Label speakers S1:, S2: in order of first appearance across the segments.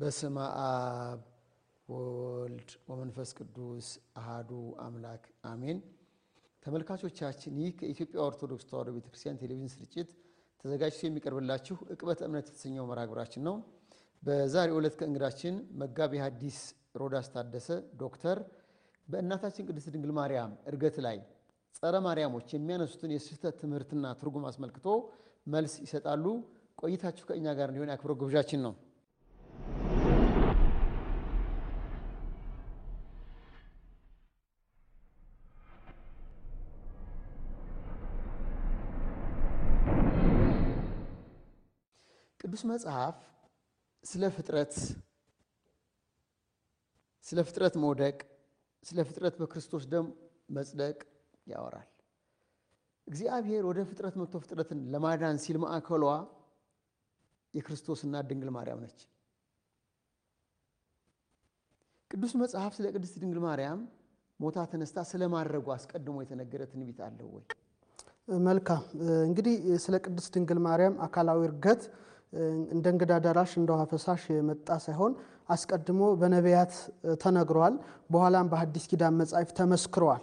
S1: በስመ አብ ወወልድ ወመንፈስ ቅዱስ አሃዱ አምላክ አሜን። ተመልካቾቻችን ይህ ከኢትዮጵያ ኦርቶዶክስ ተዋሕዶ ቤተክርስቲያን ቴሌቪዥን ስርጭት ተዘጋጅቶ የሚቀርብላችሁ ዕቅበተ እምነት የተሰኘው መርሃ ግብራችን ነው። በዛሬው ዕለት ከእንግዳችን መጋቤ ሐዲስ ሮዳስ ታደሰ ዶክተር በእናታችን ቅድስት ድንግል ማርያም ዕርገት ላይ ጸረ ማርያሞች የሚያነሱትን የስህተት ትምህርትና ትርጉም አስመልክቶ መልስ ይሰጣሉ። ቆይታችሁ ከእኛ ጋር እንዲሆን የአክብሮት ግብዣችን ነው። ቅዱስ መጽሐፍ ስለ ፍጥረት ስለ ፍጥረት መውደቅ፣ ስለ ፍጥረት በክርስቶስ ደም መጽደቅ ያወራል። እግዚአብሔር ወደ ፍጥረት መጥቶ ፍጥረትን ለማዳን ሲል ማዕከሏ የክርስቶስ እናት ድንግል ማርያም ነች። ቅዱስ መጽሐፍ ስለ ቅድስት ድንግል ማርያም ሞታ ተነስታ ስለ ማድረጉ አስቀድሞ የተነገረ ትንቢት አለው ወይ?
S2: መልካም እንግዲህ ስለ ቅድስት ድንግል ማርያም አካላዊ ዕርገት እንደ እንግዳ ደራሽ እንደ ውሃ ፈሳሽ የመጣ ሳይሆን አስቀድሞ በነቢያት ተነግሯል። በኋላም በሐዲስ ኪዳን መጻሕፍት ተመስክረዋል።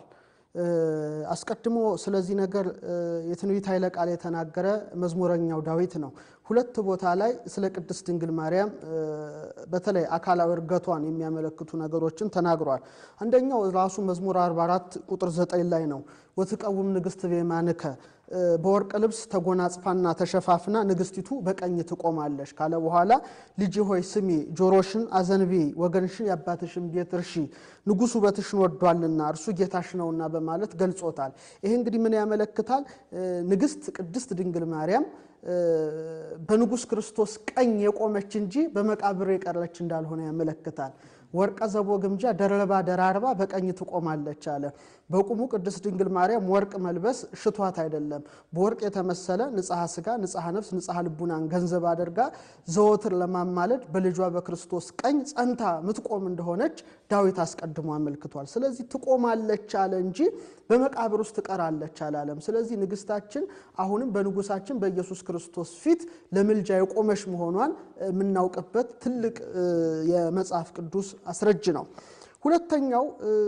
S2: አስቀድሞ ስለዚህ ነገር የትንቢት ኃይለ ቃል የተናገረ መዝሙረኛው ዳዊት ነው። ሁለት ቦታ ላይ ስለ ቅድስት ድንግል ማርያም በተለይ አካላዊ ዕርገቷን የሚያመለክቱ ነገሮችን ተናግሯል። አንደኛው ራሱ መዝሙር 44 ቁጥር 9 ላይ ነው። ወትቀውም ንግሥት ቤማንከ በወርቅ ልብስ ተጎናጽፋና ተሸፋፍና ንግሥቲቱ በቀኝ ትቆማለች ካለ በኋላ ልጅ ሆይ ስሚ፣ ጆሮሽን አዘንቢ፣ ወገንሽን የአባትሽን ቤት እርሺ፣ ንጉሥ ውበትሽን ወዷልና እርሱ ጌታሽ ነውና በማለት ገልጾታል። ይሄ እንግዲህ ምን ያመለክታል? ንግሥት ቅድስት ድንግል ማርያም በንጉሥ ክርስቶስ ቀኝ የቆመች እንጂ በመቃብር የቀረች እንዳልሆነ ያመለክታል። ወርቀ ዘቦ ግምጃ ደረባ ደራርባ በቀኝ ትቆማለች አለ። በቁሙ ቅድስት ድንግል ማርያም ወርቅ መልበስ ሽቷት አይደለም። በወርቅ የተመሰለ ንጽሐ ስጋ፣ ንጽሐ ነፍስ፣ ንጽሐ ልቡናን ገንዘብ አድርጋ ዘወትር ለማማለድ በልጇ በክርስቶስ ቀኝ ጸንታ ምትቆም እንደሆነች ዳዊት አስቀድሞ አመልክቷል። ስለዚህ ትቆማለች አለ እንጂ በመቃብር ውስጥ ትቀራለች አላለም። ስለዚህ ንግሥታችን አሁንም በንጉሳችን በኢየሱስ ክርስቶስ ፊት ለምልጃ የቆመች መሆኗን የምናውቅበት ትልቅ የመጽሐፍ ቅዱስ አስረጅ ነው። ሁለተኛው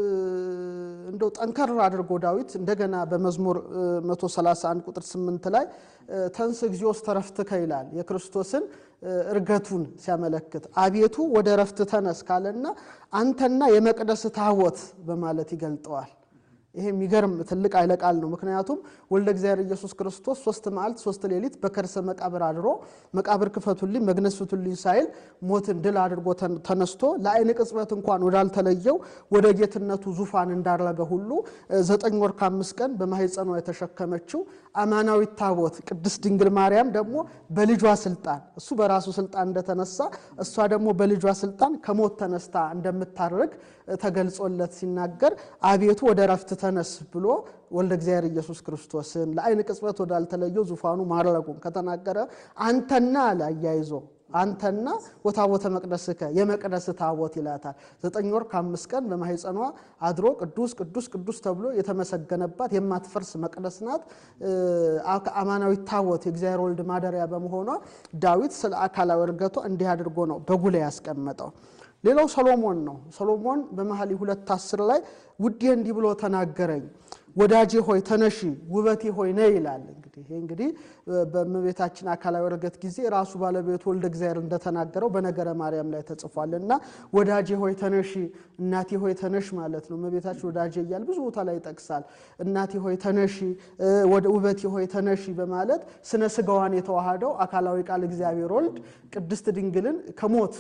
S2: እንደው ጠንከር አድርጎ ዳዊት እንደገና በመዝሙር 131 ቁጥር 8 ላይ ተንስ እግዚኦስ ተረፍትከ ይላል። የክርስቶስን ዕርገቱን ሲያመለክት አቤቱ ወደ ረፍት ተነስ ካለና አንተና የመቅደስ ታቦት በማለት ይገልጠዋል። ይሄ የሚገርም ትልቅ ኃይለ ቃል ነው። ምክንያቱም ወልደ እግዚአብሔር ኢየሱስ ክርስቶስ ሶስት መዓልት ሶስት ሌሊት በከርሰ መቃብር አድሮ መቃብር ክፈቱልኝ መግነዝ ፍቱልኝ ሳይል ሞትን ድል አድርጎ ተነስቶ ለዓይን ቅጽበት እንኳን ወዳልተለየው ወደ ጌትነቱ ዙፋን እንዳረገ ሁሉ ዘጠኝ ወር ከአምስት ቀን በማኅፀኗ የተሸከመችው አማናዊት ታቦት ቅድስት ድንግል ማርያም ደግሞ በልጇ ስልጣን እሱ በራሱ ስልጣን እንደተነሳ እሷ ደግሞ በልጇ ስልጣን ከሞት ተነስታ እንደምታርግ ተገልጾለት ሲናገር አቤቱ ወደ ረፍት ተነስ ብሎ ወልደ እግዚአብሔር ኢየሱስ ክርስቶስን ለዓይን ቅጽበት ወዳልተለየው ዙፋኑ ማድረጉን ከተናገረ አንተና አለ አያይዞ አንተና ወታቦተ መቅደስከ የመቅደስ ታቦት ይላታል። ዘጠኝ ወር ከአምስት ቀን በማኅፀኗ አድሮ ቅዱስ ቅዱስ ቅዱስ ተብሎ የተመሰገነባት የማትፈርስ መቅደስ ናት። አማናዊት ታቦት የእግዚአብሔር ወልድ ማደሪያ በመሆኗ ዳዊት ስለ አካላዊ ዕርገቷ እንዲህ አድርጎ ነው በጉልህ ያስቀመጠው። ሌላው ሰሎሞን ነው። ሰሎሞን በመኃልየ ሁለት አስር ላይ ውዴ እንዲህ ብሎ ተናገረኝ፣ ወዳጄ ሆይ ተነሺ፣ ውበቴ ሆይ ነይ ይላል። እንግዲህ ይሄ እንግዲህ በእመቤታችን አካላዊ ዕርገት ጊዜ ራሱ ባለቤቱ ወልደ እግዚአብሔር እንደተናገረው በነገረ ማርያም ላይ ተጽፏል እና ወዳጄ ሆይ ተነሺ፣ እናቴ ሆይ ተነሽ ማለት ነው። እመቤታችን ወዳጄ እያል ብዙ ቦታ ላይ ይጠቅሳል። እናቴ ሆይ ተነሺ፣ ውበቴ ሆይ ተነሺ በማለት ስነ ስጋዋን የተዋሃደው አካላዊ ቃል እግዚአብሔር ወልድ ቅድስት ድንግልን ከሞት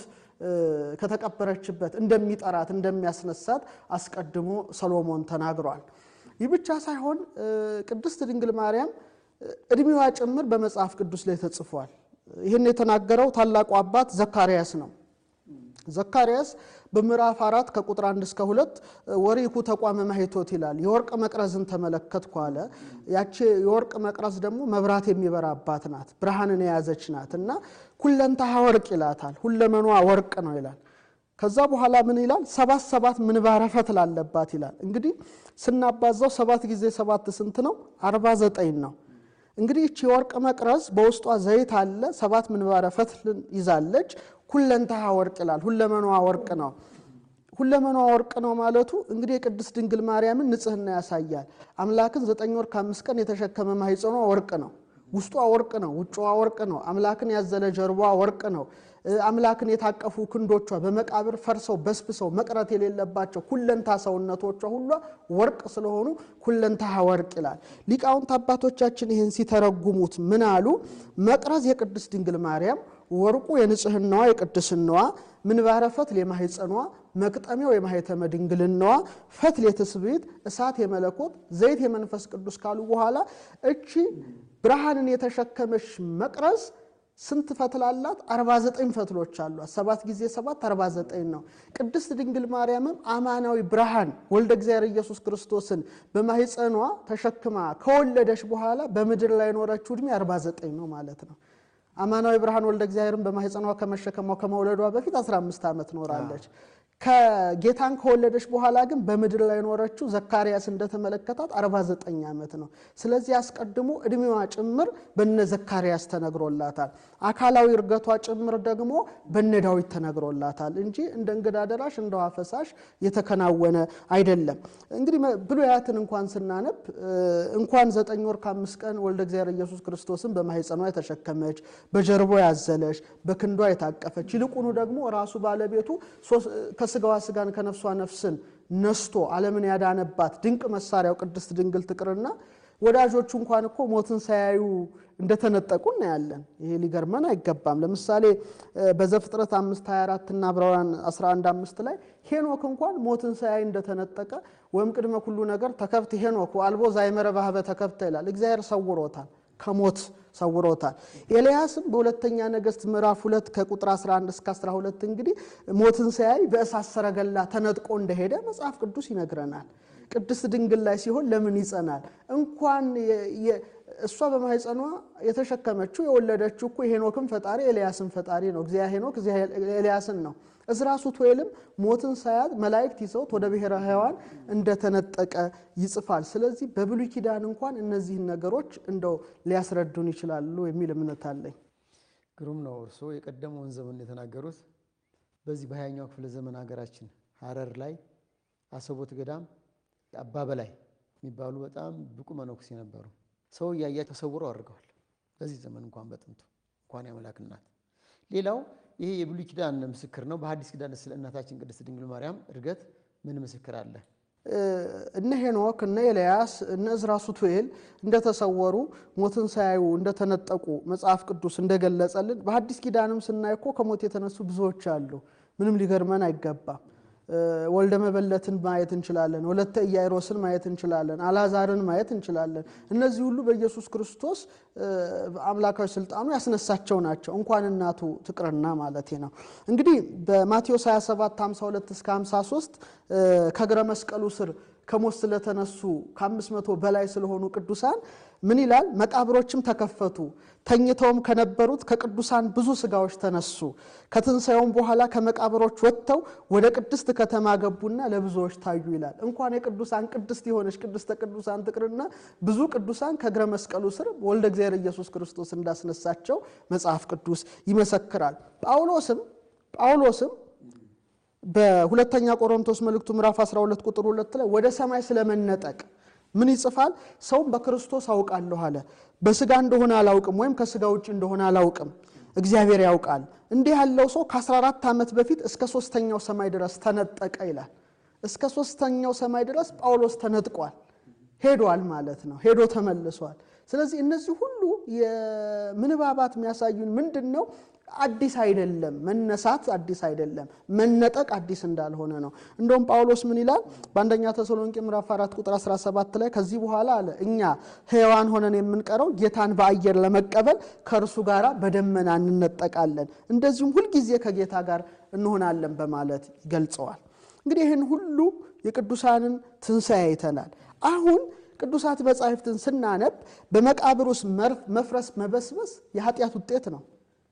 S2: ከተቀበረችበት እንደሚጠራት እንደሚያስነሳት አስቀድሞ ሰሎሞን ተናግሯል። ይህ ብቻ ሳይሆን ቅድስት ድንግል ማርያም እድሜዋ ጭምር በመጽሐፍ ቅዱስ ላይ ተጽፏል። ይህን የተናገረው ታላቁ አባት ዘካርያስ ነው። ዘካርያስ በምዕራፍ አራት ከቁጥር አንድ እስከ ሁለት ወሪኩ ተቋመ ማኅቶት ይላል። የወርቅ መቅረዝን ተመለከትኩ አለ። ያቺ የወርቅ መቅረዝ ደግሞ መብራት የሚበራባት ናት፣ ብርሃንን የያዘች ናት እና ኩለንታሃ ወርቅ ይላታል። ሁለመኗ ወርቅ ነው ይላል። ከዛ በኋላ ምን ይላል? ሰባት ሰባት ምንባረ ፈትል አለባት ይላል። እንግዲህ ስናባዛው ሰባት ጊዜ ሰባት ስንት ነው? አርባ ዘጠኝ ነው። እንግዲህ ይቺ የወርቅ መቅረዝ በውስጧ ዘይት አለ። ሰባት ምንባረ ፈትልን ይዛለች። ሁለንተሃ ወርቅ ይላል። ሁለመኗ ወርቅ ነው። ሁለመኗ ወርቅ ነው ማለቱ እንግዲህ የቅድስት ድንግል ማርያምን ንጽሕና ያሳያል። አምላክን ዘጠኝ ወር ከአምስት ቀን የተሸከመ ማኅፀኗ ወርቅ ነው። ውስጧ ወርቅ ነው። ውጭዋ ወርቅ ነው። አምላክን ያዘለ ጀርቧ ወርቅ ነው። አምላክን የታቀፉ ክንዶቿ በመቃብር ፈርሰው በስብሰው መቅረት የሌለባቸው ሁለንታ ሰውነቶቿ ሁሏ ወርቅ ስለሆኑ ሁለንታ ወርቅ ይላል። ሊቃውንት አባቶቻችን ይህን ሲተረጉሙት ምን አሉ? መቅረዝ የቅድስት ድንግል ማርያም፣ ወርቁ የንጽህናዋ የቅድስናዋ፣ ምንባረ ፈትል የማኅፀኗ፣ መቅጠሚያው የማኅተመ ድንግልናዋ፣ ፈትል የትስብእት፣ እሳት የመለኮት፣ ዘይት የመንፈስ ቅዱስ ካሉ በኋላ እቺ ብርሃንን የተሸከመች መቅረዝ ስንት ፈትል አላት? 49 ፈትሎች አሏት። ሰባት ጊዜ ሰባት 49 ነው። ቅድስት ድንግል ማርያምም አማናዊ ብርሃን ወልደ እግዚአብሔር ኢየሱስ ክርስቶስን በማኅፀኗ ተሸክማ ከወለደች በኋላ በምድር ላይ የኖረችው ዕድሜ 49 ነው ማለት ነው። አማናዊ ብርሃን ወልደ እግዚአብሔርን በማኅፀኗ ከመሸከሟ ከመውለዷ በፊት 15 ዓመት ኖራለች። ከጌታን ከወለደች በኋላ ግን በምድር ላይ የኖረችው ዘካርያስ እንደተመለከታት 49 ዓመት ነው። ስለዚህ አስቀድሞ ዕድሜዋ ጭምር በነ ዘካርያስ ተነግሮላታል። አካላዊ እርገቷ ጭምር ደግሞ በነ ዳዊት ተነግሮላታል እንጂ እንደ እንግዳ ደራሽ እንደ ውሃ ፈሳሽ የተከናወነ አይደለም። እንግዲህ ብሉያትን እንኳን ስናነብ እንኳን ዘጠኝ ወር ከአምስት ቀን ወልደ እግዚአብሔር ኢየሱስ ክርስቶስን በማኅፀኗ የተሸከመች በጀርቦ ያዘለች በክንዷ የታቀፈች ይልቁኑ ደግሞ ራሱ ባለቤቱ ከስጋዋ ስጋን ከነፍሷ ነፍስን ነስቶ ዓለምን ያዳነባት ድንቅ መሳሪያው ቅድስት ድንግል ትቅርና ወዳጆቹ እንኳን እኮ ሞትን ሳያዩ እንደተነጠቁ እናያለን። ይሄ ሊገርመን አይገባም። ለምሳሌ በዘፍጥረት 5 24 እና ዕብራውያን 11 5 ላይ ሄኖክ እንኳን ሞትን ሳያይ እንደተነጠቀ ወይም ቅድመ ሁሉ ነገር ተከብት ሄኖክ አልቦ ዛይመረ ባህበ ተከብተ ይላል። እግዚአብሔር ሰውሮታል ከሞት ሰውሮታል። ኤልያስም በሁለተኛ ነገሥት ምዕራፍ ሁለት ከቁጥር 11 እስከ 12 እንግዲህ ሞትን ሳያይ በእሳት ሰረገላ ተነጥቆ እንደሄደ መጽሐፍ ቅዱስ ይነግረናል። ቅድስት ድንግል ላይ ሲሆን ለምን ይጸናል? እንኳን እሷ በማኅፀኗ የተሸከመችው የወለደችው እኮ የሄኖክን ፈጣሪ ኤልያስን ፈጣሪ ነው። እግዚአ ሄኖክ እግዚአ ኤልያስን ነው። እዝራ ሱቱኤልም ሞትን ሳያት መላእክት ይዘውት ወደ ብሔረ ሕያዋን እንደተነጠቀ ይጽፋል። ስለዚህ በብሉይ ኪዳን እንኳን እነዚህን ነገሮች እንደው ሊያስረዱን ይችላሉ የሚል እምነት አለኝ።
S1: ግሩም ነው። እርስዎ የቀደመውን ዘመን የተናገሩት በዚህ በሀያኛው ክፍለ ዘመን ሀገራችን ሀረር ላይ አሰቦት ገዳም አባ በላይ የሚባሉ በጣም ብቁ መነኩሴ ነበሩ። ሰው እያያ ተሰውረው አድርገዋል። በዚህ ዘመን እንኳን በጥንቱ እንኳን የአምላክ እናት ሌላው ይሄ የብሉይ ኪዳን ምስክር ነው። በሐዲስ ኪዳን ስለ እናታችን ቅድስት ድንግል ማርያም እርገት ምን ምስክር አለ?
S2: እነ ሄኖክ እነ ኤልያስ እነ እዝራ ሱቱኤል እንደተሰወሩ ሞትን ሳያዩ እንደተነጠቁ መጽሐፍ ቅዱስ እንደገለጸልን በሐዲስ ኪዳንም ስናይ እኮ ከሞት የተነሱ ብዙዎች አሉ። ምንም ሊገርመን አይገባም። ወልደ መበለትን ማየት እንችላለን። ወለተ ኢያይሮስን ማየት እንችላለን። አልዓዛርን ማየት እንችላለን። እነዚህ ሁሉ በኢየሱስ ክርስቶስ አምላካዊ ስልጣኑ ያስነሳቸው ናቸው። እንኳን እናቱ ትቅርና ማለት ነው። እንግዲህ በማቴዎስ 27 52 እስከ 53 ከእግረ መስቀሉ ስር ከሞት ስለተነሱ ከአምስት መቶ በላይ ስለሆኑ ቅዱሳን ምን ይላል? መቃብሮችም ተከፈቱ፣ ተኝተውም ከነበሩት ከቅዱሳን ብዙ ስጋዎች ተነሱ። ከትንሣኤውም በኋላ ከመቃብሮች ወጥተው ወደ ቅድስት ከተማ ገቡና ለብዙዎች ታዩ ይላል። እንኳን የቅዱሳን ቅድስት የሆነች ቅድስተ ቅዱሳን ትቅርና ብዙ ቅዱሳን ከእግረ መስቀሉ ስር ወልደ እግዚአብሔር ኢየሱስ ክርስቶስ እንዳስነሳቸው መጽሐፍ ቅዱስ ይመሰክራል። ጳውሎስም ጳውሎስም በሁለተኛ ቆሮንቶስ መልእክቱ ምዕራፍ 12 ቁጥር 2 ላይ ወደ ሰማይ ስለመነጠቅ ምን ይጽፋል? ሰውም በክርስቶስ አውቃለሁ አለ። በስጋ እንደሆነ አላውቅም፣ ወይም ከስጋ ውጭ እንደሆነ አላውቅም፣ እግዚአብሔር ያውቃል። እንዲህ ያለው ሰው ከ14 ዓመት በፊት እስከ ሶስተኛው ሰማይ ድረስ ተነጠቀ ይላል። እስከ ሶስተኛው ሰማይ ድረስ ጳውሎስ ተነጥቋል፣ ሄዷል ማለት ነው። ሄዶ ተመልሷል። ስለዚህ እነዚህ ሁሉ የምንባባት የሚያሳዩን ምንድን ነው? አዲስ አይደለም። መነሳት አዲስ አይደለም። መነጠቅ አዲስ እንዳልሆነ ነው። እንደውም ጳውሎስ ምን ይላል? በአንደኛ ተሰሎንቄ ምዕራፍ 4 ቁጥር 17 ላይ ከዚህ በኋላ አለ እኛ ሕያዋን ሆነን የምንቀረው ጌታን በአየር ለመቀበል ከእርሱ ጋር በደመና እንነጠቃለን፣ እንደዚሁም ሁልጊዜ ከጌታ ጋር እንሆናለን በማለት ይገልጸዋል። እንግዲህ ይህን ሁሉ የቅዱሳንን ትንሣኤ አይተናል። አሁን ቅዱሳት መጻሕፍትን ስናነብ በመቃብር ውስጥ መፍረስ መበስበስ የኃጢአት ውጤት ነው።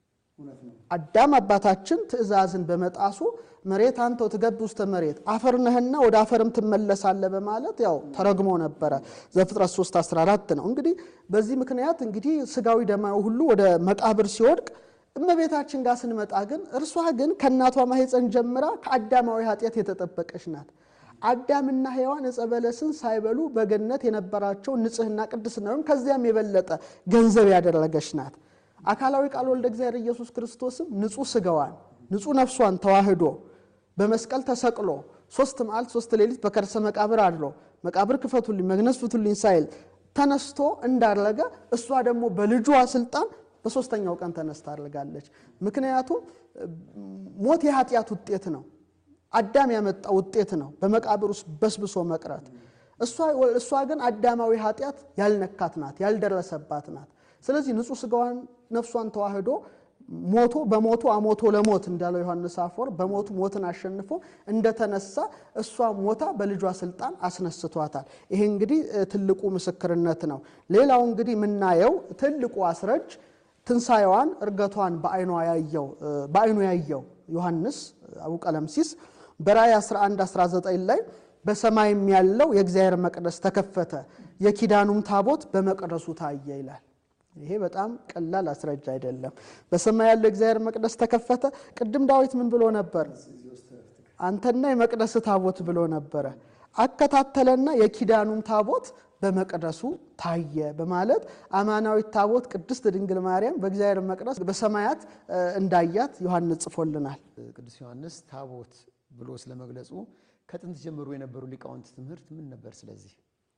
S2: አዳም አባታችን ትእዛዝን በመጣሱ መሬት አንተው ትገብ ውስተ መሬት አፈር ነህና ወደ አፈርም ትመለሳለህ በማለት ያው ተረግሞ ነበረ። ዘፍጥረት 3 14 ነው። እንግዲህ በዚህ ምክንያት እንግዲህ ስጋዊ ደማዊ ሁሉ ወደ መቃብር ሲወድቅ እመቤታችን ጋር ስንመጣ ግን እርሷ ግን ከእናቷ ማኅፀን ጀምራ ከአዳማዊ ኃጢአት የተጠበቀች ናት። አዳምና ሔዋን ዕፀ በለስን ሳይበሉ በገነት የነበራቸው ንጽሕና ቅድስና ወይም ከዚያም የበለጠ ገንዘብ ያደረገች ናት። አካላዊ ቃል ወልደ እግዚአብሔር ኢየሱስ ክርስቶስም ንጹሕ ሥጋዋን ንጹሕ ነፍሷን ተዋህዶ በመስቀል ተሰቅሎ ሶስት መዓልት ሶስት ሌሊት በከርሰ መቃብር አድሮ መቃብር ክፈቱልኝ መግነዝ ፍቱልኝ ሳይል ተነስቶ እንዳረገ እሷ ደግሞ በልጇ ስልጣን በሶስተኛው ቀን ተነስታ አድርጋለች። ምክንያቱም ሞት የኃጢአት ውጤት ነው። አዳም ያመጣ ውጤት ነው፣ በመቃብር ውስጥ በስብሶ መቅረት። እሷ ግን አዳማዊ ኃጢአት ያልነካት ናት፣ ያልደረሰባት ናት። ስለዚህ ንጹሕ ሥጋዋን ነፍሷን ተዋህዶ ሞቶ በሞቱ አሞቶ ለሞት እንዳለው ዮሐንስ አፈወርቅ በሞቱ ሞትን አሸንፎ እንደተነሳ እሷ ሞታ በልጇ ስልጣን አስነስቷታል። ይሄ እንግዲህ ትልቁ ምስክርነት ነው። ሌላው እንግዲህ የምናየው ትልቁ አስረጅ ትንሣኤዋን እርገቷን በዓይኑ ያየው ዮሐንስ አቡቀለምሲስ በራእይ 11 19 ላይ በሰማይም ያለው የእግዚአብሔር መቅደስ ተከፈተ፣ የኪዳኑም ታቦት በመቅደሱ ታየ ይላል። ይሄ በጣም ቀላል አስረጃ አይደለም። በሰማይ ያለው የእግዚአብሔር መቅደስ ተከፈተ። ቅድም ዳዊት ምን ብሎ ነበር? አንተና የመቅደስ ታቦት ብሎ ነበረ። አከታተለና የኪዳኑም ታቦት በመቅደሱ ታየ በማለት አማናዊት ታቦት ቅድስት ድንግል ማርያም በእግዚአብሔር መቅደስ በሰማያት እንዳያት ዮሐንስ ጽፎልናል።
S1: ቅዱስ ዮሐንስ ታቦት ብሎ ስለመግለጹ ከጥንት ጀምሮ የነበሩ ሊቃውንት ትምህርት ምን ነበር? ስለዚህ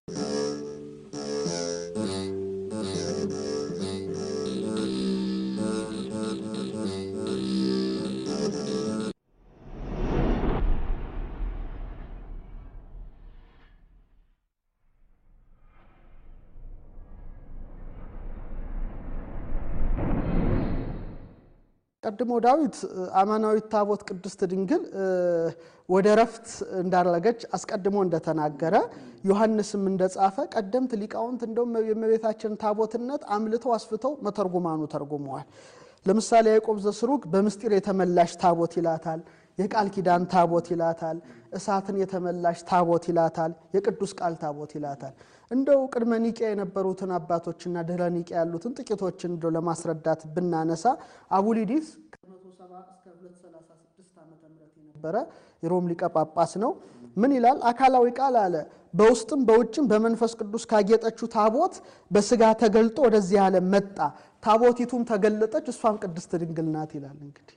S2: ቀድሞ ዳዊት አማናዊት ታቦት ቅድስት ድንግል ወደ ረፍት እንዳረገች አስቀድሞ እንደተናገረ ዮሐንስም እንደጻፈ ቀደምት ሊቃውንት እንደውም የእመቤታችን ታቦትነት አምልተው አስፍተው መተርጉማኑ ተርጉመዋል። ለምሳሌ ያዕቆብ ዘስሩግ በምስጢር የተመላሽ ታቦት ይላታል። የቃል ኪዳን ታቦት ይላታል። እሳትን የተመላሽ ታቦት ይላታል። የቅዱስ ቃል ታቦት ይላታል። እንደው ቅድመ ኒቂያ የነበሩትን አባቶችና ድህረ ኒቂያ ያሉትን ጥቂቶችን እንደው ለማስረዳት ብናነሳ አቡሊዲስ ከ170 እስከ 236 ዓ ም የነበረ የሮም ሊቀ ጳጳስ ነው። ምን ይላል? አካላዊ ቃል አለ በውስጥም በውጭም በመንፈስ ቅዱስ ካጌጠችው ታቦት በስጋ ተገልጦ ወደዚህ ዓለም መጣ። ታቦቲቱም ተገለጠች፣ እሷም ቅድስት ድንግል ናት ይላል። እንግዲህ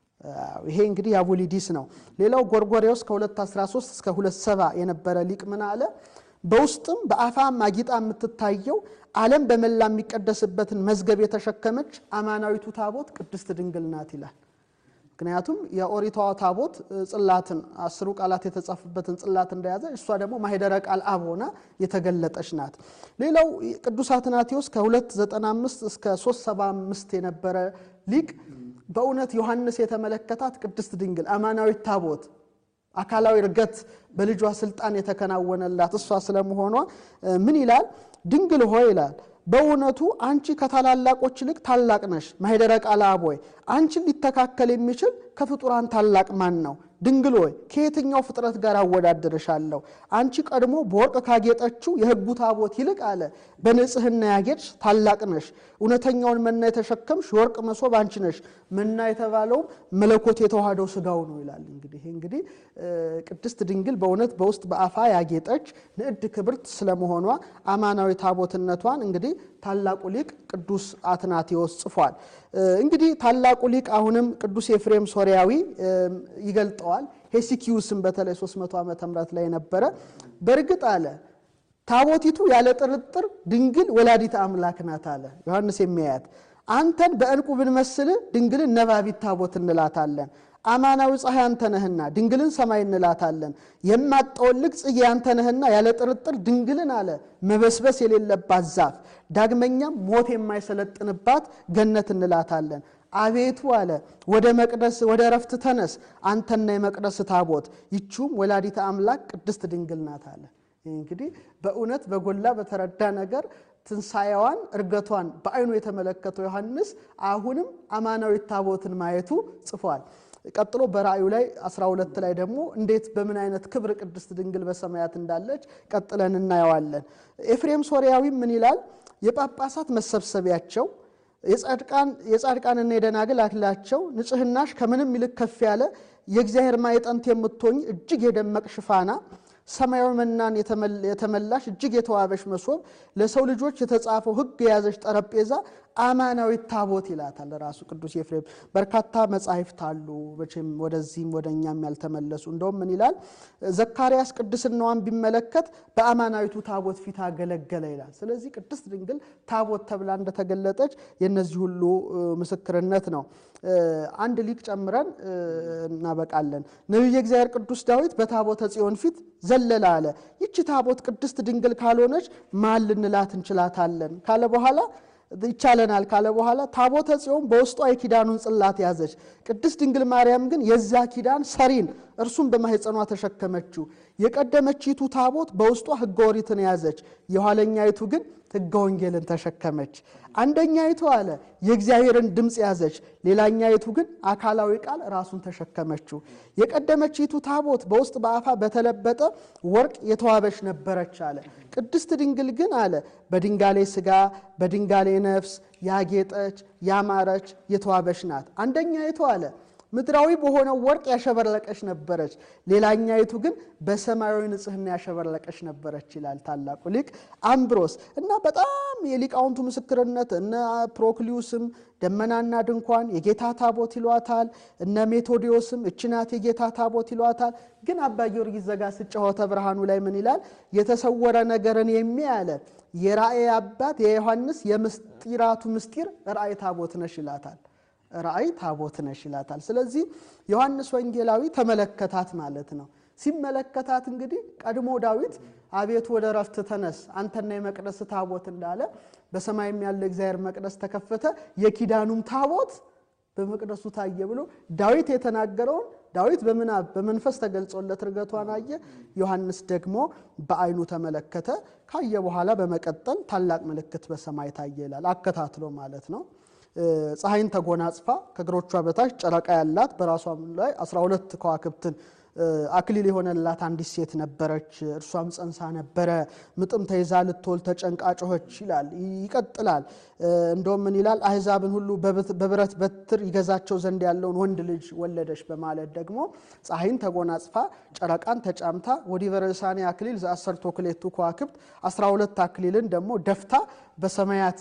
S2: ይሄ እንግዲህ የአቡሊዲስ ነው። ሌላው ጎርጎሬዎስ ከ213 እስከ 27 የነበረ ሊቅ ምን አለ? በውስጥም በአፋም አጊጣ የምትታየው ዓለም በመላ የሚቀደስበትን መዝገብ የተሸከመች አማናዊቱ ታቦት ቅድስት ድንግል ናት ይላል። ምክንያቱም የኦሪቷ ታቦት ጽላትን አስሩ ቃላት የተጻፉበትን ጽላት እንደያዘ እሷ ደግሞ ማኅደረ ቃል አብ ሆና የተገለጠች ናት። ሌላው ቅዱስ አትናቴዎስ ከ295 እስከ 375 የነበረ ሊቅ በእውነት ዮሐንስ የተመለከታት ቅድስት ድንግል አማናዊት ታቦት አካላዊ እርገት በልጇ ስልጣን የተከናወነላት እሷ ስለመሆኗ ምን ይላል? ድንግል ሆይ ይላል በእውነቱ አንቺ ከታላላቆች ይልቅ ታላቅ ነሽ። ማኅደረ ቃል አብ ሆይ አንቺን ሊተካከል የሚችል ከፍጡራን ታላቅ ማን ነው? ድንግል ሆይ ከየትኛው ፍጥረት ጋር አወዳድርሻለሁ? አንቺ ቀድሞ በወርቅ ካጌጠችው የሕጉ ታቦት ይልቅ አለ በንጽሕና ያጌጥሽ ታላቅ ነሽ። እውነተኛውን መና የተሸከምሽ የወርቅ መሶብ አንቺ ነሽ። መና የተባለውም መለኮት የተዋህደው ሥጋው ነው ይላል። እንግዲህ ይህ እንግዲህ ቅድስት ድንግል በእውነት በውስጥ በአፋ ያጌጠች ንዕድ ክብርት ስለመሆኗ አማናዊ ታቦትነቷን እንግዲህ ታላቁ ሊቅ ቅዱስ አትናቴዎስ ጽፏል። እንግዲህ ታላቁ ሊቅ አሁንም ቅዱስ ኤፍሬም ሶርያዊ ይገልጠዋል። ሄሲኪዩስም በተለይ 300 ዓመተ ምህረት ላይ ነበረ። በእርግጥ አለ ታቦቲቱ ያለ ጥርጥር ድንግል ወላዲት አምላክ ናት አለ ዮሐንስ የሚያያት አንተን በዕንቁ ብንመስል ድንግልን ነባቢት ታቦት እንላታለን። አማናዊ ፀሐይ አንተ ነህና ድንግልን ሰማይ እንላታለን። የማጠወልግ ጽጌ አንተ ነህና ያለ ጥርጥር ድንግልን አለ መበስበስ የሌለባት ዛፍ፣ ዳግመኛም ሞት የማይሰለጥንባት ገነት እንላታለን። አቤቱ አለ ወደ መቅደስ ወደ እረፍት ተነስ አንተና የመቅደስ ታቦት ይችውም ወላዲተ አምላክ ቅድስት ድንግል ናት አለ። እንግዲህ በእውነት በጎላ በተረዳ ነገር ትንሣኤዋን እርገቷን በዓይኑ የተመለከተው ዮሐንስ አሁንም አማናዊት ታቦትን ማየቱ ጽፏል። ቀጥሎ በራእዩ ላይ 12 ላይ ደግሞ እንዴት በምን አይነት ክብር ቅድስት ድንግል በሰማያት እንዳለች ቀጥለን እናየዋለን። ኤፍሬም ሶርያዊ ምን ይላል? የጳጳሳት መሰብሰቢያቸው የጻድቃንና የደናግል አክሊላቸው ንጽሕናሽ ከምንም ይልቅ ከፍ ያለ የእግዚአብሔር ማዕጠንት የምትሆኝ እጅግ የደመቅሽ ፋና ሰማያዊ መናን የተመላሽ እጅግ የተዋበሽ መሶብ ለሰው ልጆች የተጻፈው ሕግ የያዘች ጠረጴዛ አማናዊት ታቦት ይላታል ራሱ ቅዱስ ኤፍሬም። በርካታ መጻሕፍት አሉ መቼም ወደዚህም ወደ እኛም ያልተመለሱ። እንደውም ምን ይላል ዘካርያስ ቅድስናዋን ቢመለከት በአማናዊቱ ታቦት ፊት አገለገለ ይላል። ስለዚህ ቅድስት ድንግል ታቦት ተብላ እንደተገለጠች የነዚህ ሁሉ ምስክርነት ነው። አንድ ሊቅ ጨምረን እናበቃለን። ነቢየ እግዚአብሔር ቅዱስ ዳዊት በታቦተ ጽዮን ፊት ዘለለ አለ። ይቺ ታቦት ቅድስት ድንግል ካልሆነች ማን ልንላት እንችላታለን ካለ በኋላ ይቻለናል ካለ በኋላ ታቦተ ጽዮን በውስጧ የኪዳኑን ጽላት ያዘች። ቅድስት ድንግል ማርያም ግን የዚያ ኪዳን ሰሪን እርሱም በማኅፀኗ ተሸከመችው። የቀደመችይቱ ታቦት በውስጧ ሕገ ኦሪትን ያዘች፣ የኋለኛይቱ ግን ሕገ ወንጌልን ተሸከመች። አንደኛይቱ አለ የእግዚአብሔርን ድምፅ ያዘች፣ ሌላኛይቱ ግን አካላዊ ቃል ራሱን ተሸከመችው። የቀደመችይቱ ታቦት በውስጥ በአፋ በተለበጠ ወርቅ የተዋበች ነበረች አለ። ቅድስት ድንግል ግን አለ በድንጋሌ ሥጋ በድንጋሌ ነፍስ ያጌጠች ያማረች የተዋበች ናት። አንደኛይቱ አለ ምድራዊ በሆነው ወርቅ ያሸበረቀች ነበረች፣ ሌላኛይቱ ግን በሰማያዊ ንጽሕና ያሸበረቀች ነበረች ይላል ታላቁ ሊቅ አምብሮስ። እና በጣም የሊቃውንቱ ምስክርነት እነ ፕሮክሊዩስም ደመናና ድንኳን የጌታ ታቦት ይሏታል፣ እነ ሜቶዲዮስም እችናት የጌታ ታቦት ይሏታል። ግን አባ ጊዮርጊስ ዘጋስጫ ሆተ ብርሃኑ ላይ ምን ይላል? የተሰወረ ነገርን የሚያለ የራእይ አባት የዮሐንስ የምስጢራቱ ምስጢር ራእይ ታቦት ነሽ ይላታል። ራእይ ታቦት ነሽ ይላታል። ስለዚህ ዮሐንስ ወንጌላዊ ተመለከታት ማለት ነው። ሲመለከታት እንግዲህ ቀድሞ ዳዊት አቤቱ ወደ ረፍት ተነስ አንተና የመቅደስ ታቦት እንዳለ በሰማይም ያለ እግዚአብሔር መቅደስ ተከፈተ፣ የኪዳኑም ታቦት በመቅደሱ ታየ ብሎ ዳዊት የተናገረውን ዳዊት በምናብ በመንፈስ ተገልጾለት ርገቷን አየ። ዮሐንስ ደግሞ በዓይኑ ተመለከተ። ካየ በኋላ በመቀጠል ታላቅ ምልክት በሰማይ ታየ ይላል። አከታትሎ ማለት ነው። ፀሐይን ተጎናጽፋ ከእግሮቿ በታች ጨረቃ ያላት በራሷም ላይ 12 ከዋክብትን አክሊል የሆነላት አንዲት ሴት ነበረች። እርሷም ጸንሳ ነበረ፣ ምጥም ተይዛ ልትወልድ ተጨንቃ ጮኸች ይላል። ይቀጥላል። እንደውም ምን ይላል? አሕዛብን ሁሉ በብረት በትር ይገዛቸው ዘንድ ያለውን ወንድ ልጅ ወለደች በማለት ደግሞ ፀሐይን ተጎናጽፋ ጨረቃን ተጫምታ ወዲህ በርዕሳኔ አክሊል ዘአሰርቶ ክሌቱ ከዋክብት 12 አክሊልን ደግሞ ደፍታ በሰማያት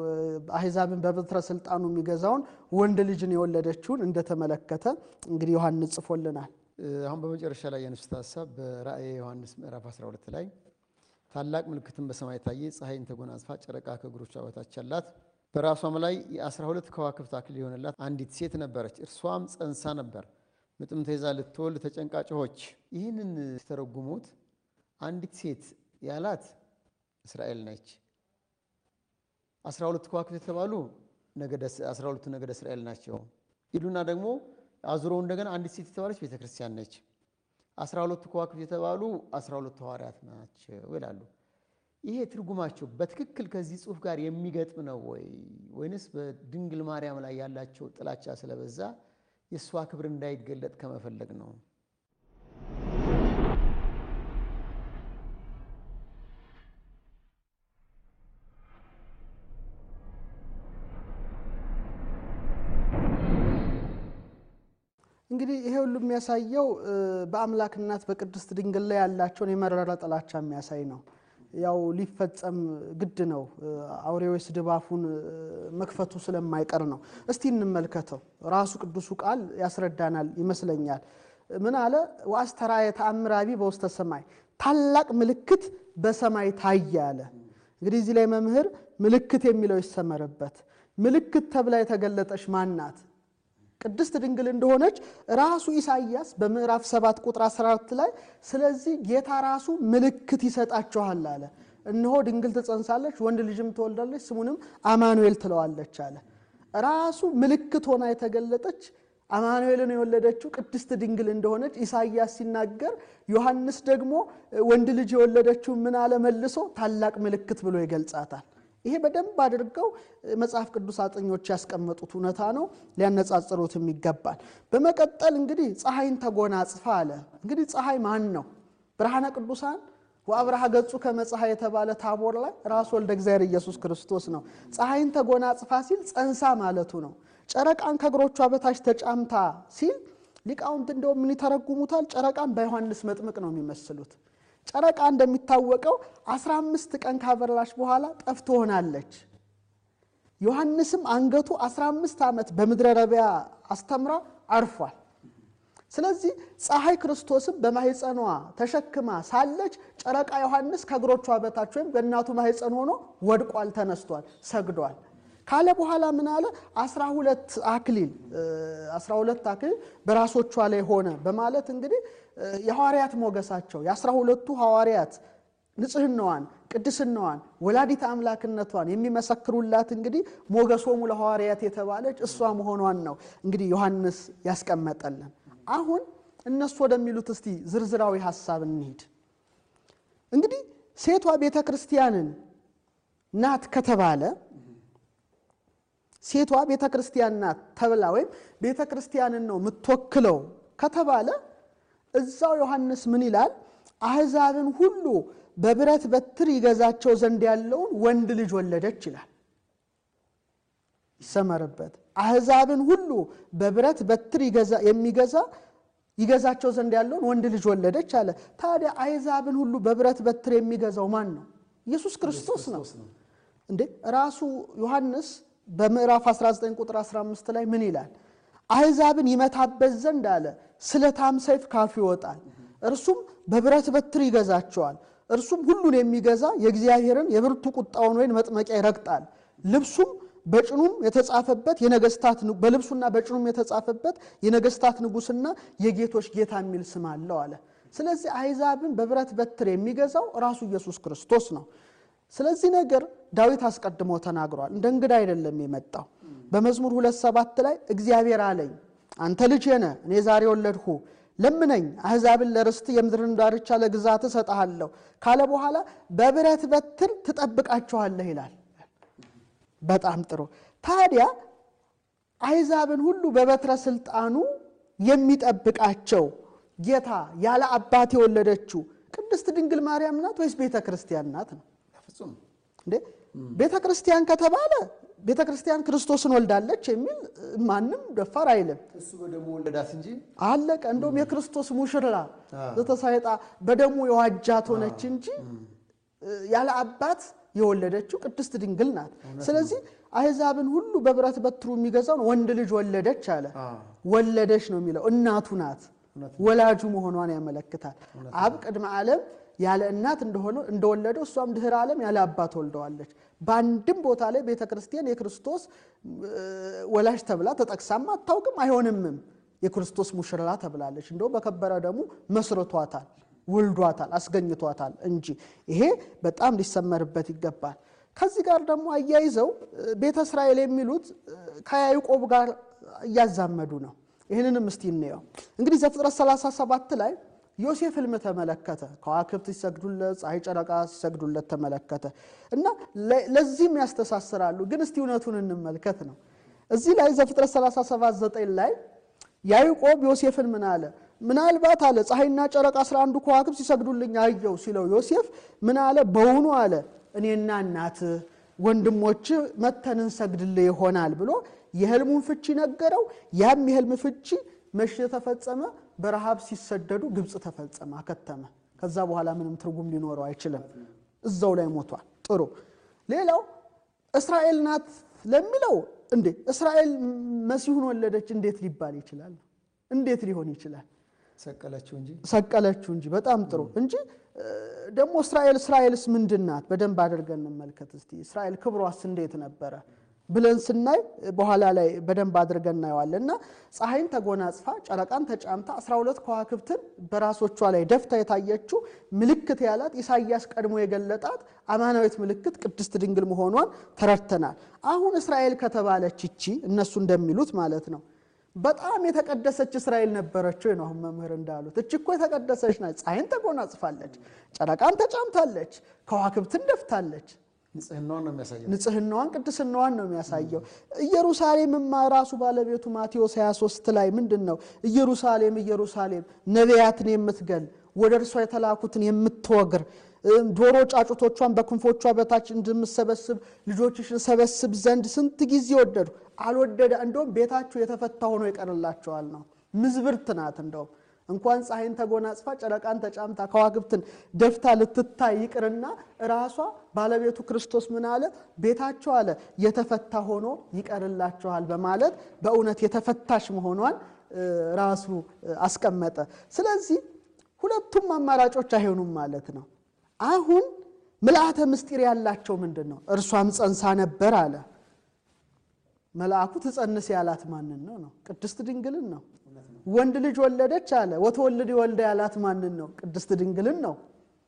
S2: አሕዛብን በበትረ ስልጣኑ የሚገዛውን ወንድ ልጅን የወለደችውን እንደተመለከተ እንግዲህ ዮሐንስ ጽፎልናል።
S1: አሁን በመጨረሻ ላይ ያነሱት ሀሳብ በራእየ ዮሐንስ ምዕራፍ 12 ላይ ታላቅ ምልክትን በሰማይ ታየ፣ ፀሐይን ተጎናጽፋ ጨረቃ ከእግሮቿ በታች አላት፣ በራሷም ላይ የ12 ከዋክብት አክሊል የሆነላት አንዲት ሴት ነበረች። እርሷም ጸንሳ ነበር፣ ምጥም ተይዛ ልትወልድ ተጨንቃ ጮኸች። ይህንን ሲተረጉሙት አንዲት ሴት ያላት እስራኤል ነች። 12 ከዋክብት የተባሉ 12ቱ ነገደ እስራኤል ናቸው ይሉና ደግሞ አዙረው እንደገና አንዲት ሴት የተባለች ቤተ ክርስቲያን ነች። አስራ ሁለቱ ከዋክብት የተባሉ አስራ ሁለቱ ሐዋርያት ናቸው ይላሉ። ይሄ ትርጉማቸው በትክክል ከዚህ ጽሑፍ ጋር የሚገጥም ነው ወይ ወይንስ በድንግል ማርያም ላይ ያላቸው ጥላቻ ስለበዛ የእሷ ክብር እንዳይገለጥ ከመፈለግ ነው?
S2: እንግዲህ ይሄ ሁሉ የሚያሳየው በአምላክ እናት በቅድስት ድንግል ላይ ያላቸውን የመረረ ጥላቻ የሚያሳይ ነው። ያው ሊፈጸም ግድ ነው። አውሬው ስድብ አፉን መክፈቱ ስለማይቀር ነው። እስቲ እንመልከተው። ራሱ ቅዱሱ ቃል ያስረዳናል ይመስለኛል። ምን አለ? ወአስተርአየ ተአምራቢ በውስተ ሰማይ፣ ታላቅ ምልክት በሰማይ ታየ አለ። እንግዲህ እዚህ ላይ መምህር ምልክት የሚለው ይሰመርበት። ምልክት ተብላ የተገለጠች ማናት? ቅድስት ድንግል እንደሆነች ራሱ ኢሳይያስ በምዕራፍ 7 ቁጥር 14 ላይ ስለዚህ ጌታ ራሱ ምልክት ይሰጣችኋል አለ። እነሆ ድንግል ትጸንሳለች፣ ወንድ ልጅም ትወልዳለች፣ ስሙንም አማኑኤል ትለዋለች አለ። ራሱ ምልክት ሆና የተገለጠች አማኑኤልን የወለደችው ቅድስት ድንግል እንደሆነች ኢሳይያስ ሲናገር፣ ዮሐንስ ደግሞ ወንድ ልጅ የወለደችው ምን አለ መልሶ ታላቅ ምልክት ብሎ ይገልጻታል። ይሄ በደንብ አድርገው መጽሐፍ ቅዱስ አጥኞች ያስቀመጡት እውነታ ነው። ሊያነጻጽሩትም ይገባል። በመቀጠል እንግዲህ ፀሐይን ተጎናጽፋ አለ። እንግዲህ ፀሐይ ማን ነው? ብርሃነ ቅዱሳን ወአብርሃ ገጹ ከመፀሐይ የተባለ ታቦር ላይ ራሱ ወልደ እግዚአብሔር ኢየሱስ ክርስቶስ ነው። ፀሐይን ተጎናጽፋ ሲል ጸንሳ ማለቱ ነው። ጨረቃን ከእግሮቿ በታች ተጫምታ ሲል ሊቃውንት እንደውም ምን ይተረጉሙታል? ጨረቃን በዮሐንስ መጥምቅ ነው የሚመስሉት። ጨረቃ እንደሚታወቀው 15 ቀን ካበራች በኋላ ጠፍ ትሆናለች። ዮሐንስም አንገቱ 15 ዓመት በምድረ ረቢያ አስተምራ አርፏል። ስለዚህ ፀሐይ ክርስቶስም በማህፀኗ ተሸክማ ሳለች ጨረቃ ዮሐንስ ከእግሮቿ በታች ወይም በእናቱ ማህፀን ሆኖ ወድቋል፣ ተነስቷል፣ ሰግዷል ካለ በኋላ ምን አለ? 12 አክሊል 12 አክሊል በራሶቿ ላይ ሆነ በማለት እንግዲህ የሐዋርያት ሞገሳቸው የአስራ ሁለቱ ሐዋርያት ንጽህናዋን ቅድስናዋን ወላዲት አምላክነቷን የሚመሰክሩላት እንግዲህ ሞገሶሙ ለሐዋርያት የተባለች እሷ መሆኗን ነው እንግዲህ ዮሐንስ ያስቀመጠልን። አሁን እነሱ ወደሚሉት እስቲ ዝርዝራዊ ሀሳብ እንሂድ። እንግዲህ ሴቷ ቤተ ክርስቲያንን ናት ከተባለ ሴቷ ቤተ ክርስቲያን ናት ተብላ ወይም ቤተ ክርስቲያንን ነው የምትወክለው ከተባለ እዛው ዮሐንስ ምን ይላል? አሕዛብን ሁሉ በብረት በትር ይገዛቸው ዘንድ ያለውን ወንድ ልጅ ወለደች ይላል። ይሰመርበት። አሕዛብን ሁሉ በብረት በትር የሚገዛ ይገዛቸው ዘንድ ያለውን ወንድ ልጅ ወለደች አለ። ታዲያ አሕዛብን ሁሉ በብረት በትር የሚገዛው ማን ነው? ኢየሱስ ክርስቶስ ነው እንዴ! ራሱ ዮሐንስ በምዕራፍ 19 ቁጥር 15 ላይ ምን ይላል? አሕዛብን ይመታበት ዘንድ አለ ስለታም ሰይፍ ካፉ ይወጣል፣ እርሱም በብረት በትር ይገዛቸዋል። እርሱም ሁሉን የሚገዛ የእግዚአብሔርን የብርቱ ቁጣውን ወይን መጥመቂያ ይረግጣል። ልብሱም በጭኑም የተጻፈበት የነገስታት በልብሱና በጭኑም የተጻፈበት የነገስታት ንጉሥና የጌቶች ጌታ የሚል ስም አለው አለ። ስለዚህ አሕዛብን በብረት በትር የሚገዛው ራሱ ኢየሱስ ክርስቶስ ነው። ስለዚህ ነገር ዳዊት አስቀድሞ ተናግሯል። እንደ እንግዳ አይደለም የመጣው። በመዝሙር ሁለት ሰባት ላይ እግዚአብሔር አለኝ አንተ ልጄ ነህ፣ እኔ ዛሬ ወለድሁ፣ ለምነኝ አሕዛብን ለርስት የምድርን ዳርቻ ለግዛት እሰጥሃለሁ ካለ በኋላ በብረት በትር ትጠብቃቸዋለህ ይላል። በጣም ጥሩ። ታዲያ አሕዛብን ሁሉ በበትረ ስልጣኑ የሚጠብቃቸው ጌታ ያለ አባት የወለደችው ቅድስት ድንግል ማርያም ናት ወይስ ቤተ ክርስቲያን ናት ነው? እንዴ ቤተ ክርስቲያን ከተባለ ቤተ ክርስቲያን ክርስቶስን ወልዳለች የሚል ማንም ደፋር አይልም።
S1: እሱ በደሙ ወለዳት እንጂ
S2: አለቀ። እንደውም የክርስቶስ ሙሽራ ዘተሳይጣ በደሙ የዋጃት ሆነች እንጂ ያለ አባት የወለደችው ቅድስት ድንግል ናት። ስለዚህ አሕዛብን ሁሉ በብረት በትሩ የሚገዛውን ወንድ ልጅ ወለደች አለ። ወለደች ነው የሚለው እናቱ ናት። ወላጁ መሆኗን ያመለክታል። አብ ቅድመ ዓለም ያለ እናት እንደሆነ እንደወለደው እሷም ድህረ ዓለም ያለ አባት ወልደዋለች። በአንድም ቦታ ላይ ቤተ ክርስቲያን የክርስቶስ ወላጅ ተብላ ተጠቅሳም አታውቅም፣ አይሆንምም። የክርስቶስ ሙሽራ ተብላለች። እንደው በከበረ ደሙ መስርቷታል፣ ወልዷታል፣ አስገኝቷታል እንጂ ይሄ በጣም ሊሰመርበት ይገባል። ከዚህ ጋር ደግሞ አያይዘው ቤተ እስራኤል የሚሉት ከያዕቆብ ጋር እያዛመዱ ነው። ይህንንም እስቲ እንየው። እንግዲህ ዘፍጥረት 37 ላይ ዮሴፍ ሕልም ተመለከተ። ከዋክብት ሲሰግዱለት፣ ፀሐይ፣ ጨረቃ ሲሰግዱለት ተመለከተ እና ለዚህም ያስተሳስራሉ። ግን እስቲ እውነቱን እንመልከት ነው። እዚህ ላይ ዘፍጥረት 37 9 ላይ ያዕቆብ ዮሴፍን ምን አለ? ምናልባት አለ ፀሐይና ጨረቃ አስራ አንዱ ከዋክብት ሲሰግዱልኝ አየው ሲለው ዮሴፍ ምን አለ? በውኑ አለ እኔና እናትህ ወንድሞች መተን እንሰግድልህ ይሆናል ብሎ የህልሙን ፍቺ ነገረው። ያም የህልም ፍቺ መቼ ተፈጸመ? በረሃብ ሲሰደዱ ግብፅ ተፈጸመ፣ አከተመ። ከዛ በኋላ ምንም ትርጉም ሊኖረው አይችልም። እዛው ላይ ሞቷል። ጥሩ። ሌላው እስራኤል ናት ለሚለው እንዴ እስራኤል መሲሁን ወለደች እንዴት ሊባል ይችላል? እንዴት ሊሆን ይችላል?
S1: ሰቀለችው እንጂ
S2: ሰቀለችው እንጂ። በጣም ጥሩ እንጂ ደግሞ እስራኤል እስራኤልስ ምንድን ናት? በደንብ አድርገን እንመልከት እስቲ። እስራኤል ክብሯስ እንዴት ነበረ ብለን ስናይ በኋላ ላይ በደንብ አድርገን እናየዋለን። እና ፀሐይን ተጎናጽፋ ጨረቃን ተጫምታ 12 ከዋክብትን በራሶቿ ላይ ደፍታ የታየችው ምልክት ያላት ኢሳይያስ ቀድሞ የገለጣት አማናዊት ምልክት ቅድስት ድንግል መሆኗን ተረድተናል። አሁን እስራኤል ከተባለች ይቺ እነሱ እንደሚሉት ማለት ነው በጣም የተቀደሰች እስራኤል ነበረችው ነው። አሁን መምህር እንዳሉት እች እኮ የተቀደሰች ናት። ፀሐይን ተጎናጽፋለች፣ ጨረቃን ተጫምታለች፣ ከዋክብትን ደፍታለች።
S1: ንጽህናዋን ነው የሚያሳየው።
S2: ንጽህናዋን ቅድስናዋን ነው የሚያሳየው። ኢየሩሳሌምማ ራሱ ባለቤቱ ማቴዎስ 23 ላይ ምንድን ነው ኢየሩሳሌም ኢየሩሳሌም ነቢያትን የምትገል ወደ እርሷ የተላኩትን የምትወግር ዶሮ ጫጩቶቿን በክንፎቿ በታች እንደምሰበስብ ልጆችሽን ሰበስብ ዘንድ ስንት ጊዜ ወደዱ አልወደደ። እንደውም ቤታችሁ የተፈታ ሆኖ ይቀርላቸዋል ነው። ምዝብርት ናት። እንደውም እንኳን ፀሐይን ተጎናጽፋ ጨረቃን ተጫምታ ከዋክብትን ደፍታ ልትታይ ይቅርና ራሷ ባለቤቱ ክርስቶስ ምን አለ? ቤታቸው አለ የተፈታ ሆኖ ይቀርላቸዋል በማለት በእውነት የተፈታሽ መሆኗን ራሱ አስቀመጠ። ስለዚህ ሁለቱም አማራጮች አይሆኑም ማለት ነው። አሁን ምልአተ ምስጢር ያላቸው ምንድን ነው? እርሷም ጸንሳ ነበር አለ። መልአኩ ትጸንስ ያላት ማንን ነው? ነው ቅድስት ድንግልን ነው። ወንድ ልጅ ወለደች አለ። ወተወልድ ወልደ ያላት ማንን ነው? ቅድስት ድንግልን ነው።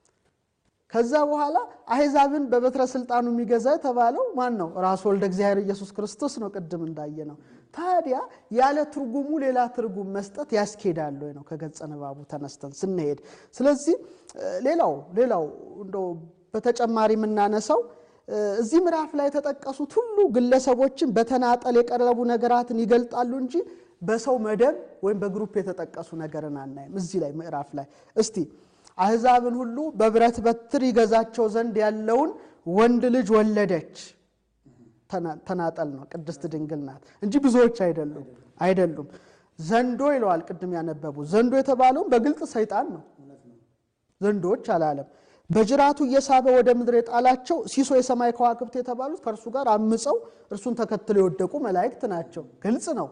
S2: ከዛ በኋላ አሕዛብን በበትረ ስልጣኑ የሚገዛ የተባለው ማን ነው? ራሱ ወልደ እግዚአብሔር ኢየሱስ ክርስቶስ ነው። ቅድም እንዳየ ነው። ታዲያ ያለ ትርጉሙ ሌላ ትርጉም መስጠት ያስኬዳል ወይ ነው ከገጸ ንባቡ ተነስተን ስንሄድ። ስለዚህ ሌላው ሌላው እንደው በተጨማሪ የምናነሳው እዚህ ምዕራፍ ላይ የተጠቀሱት ሁሉ ግለሰቦችን በተናጠል የቀረቡ ነገራትን ይገልጣሉ እንጂ በሰው መደብ ወይም በግሩፕ የተጠቀሱ ነገርን አናይም። እዚህ ላይ ምዕራፍ ላይ እስቲ አሕዛብን ሁሉ በብረት በትር ይገዛቸው ዘንድ ያለውን ወንድ ልጅ ወለደች። ተናጠል ነው፣ ቅድስት ድንግል ናት እንጂ ብዙዎች አይደሉም አይደሉም። ዘንዶ ይለዋል ቅድም ያነበቡ ዘንዶ የተባለውም በግልጥ ሰይጣን ነው። ዘንዶዎች አላለም። በጅራቱ እየሳበ ወደ ምድር የጣላቸው ሲሶ የሰማይ ከዋክብት የተባሉት ከእርሱ ጋር አምፀው እርሱን ተከትለው የወደቁ መላእክት ናቸው። ግልጽ ነው።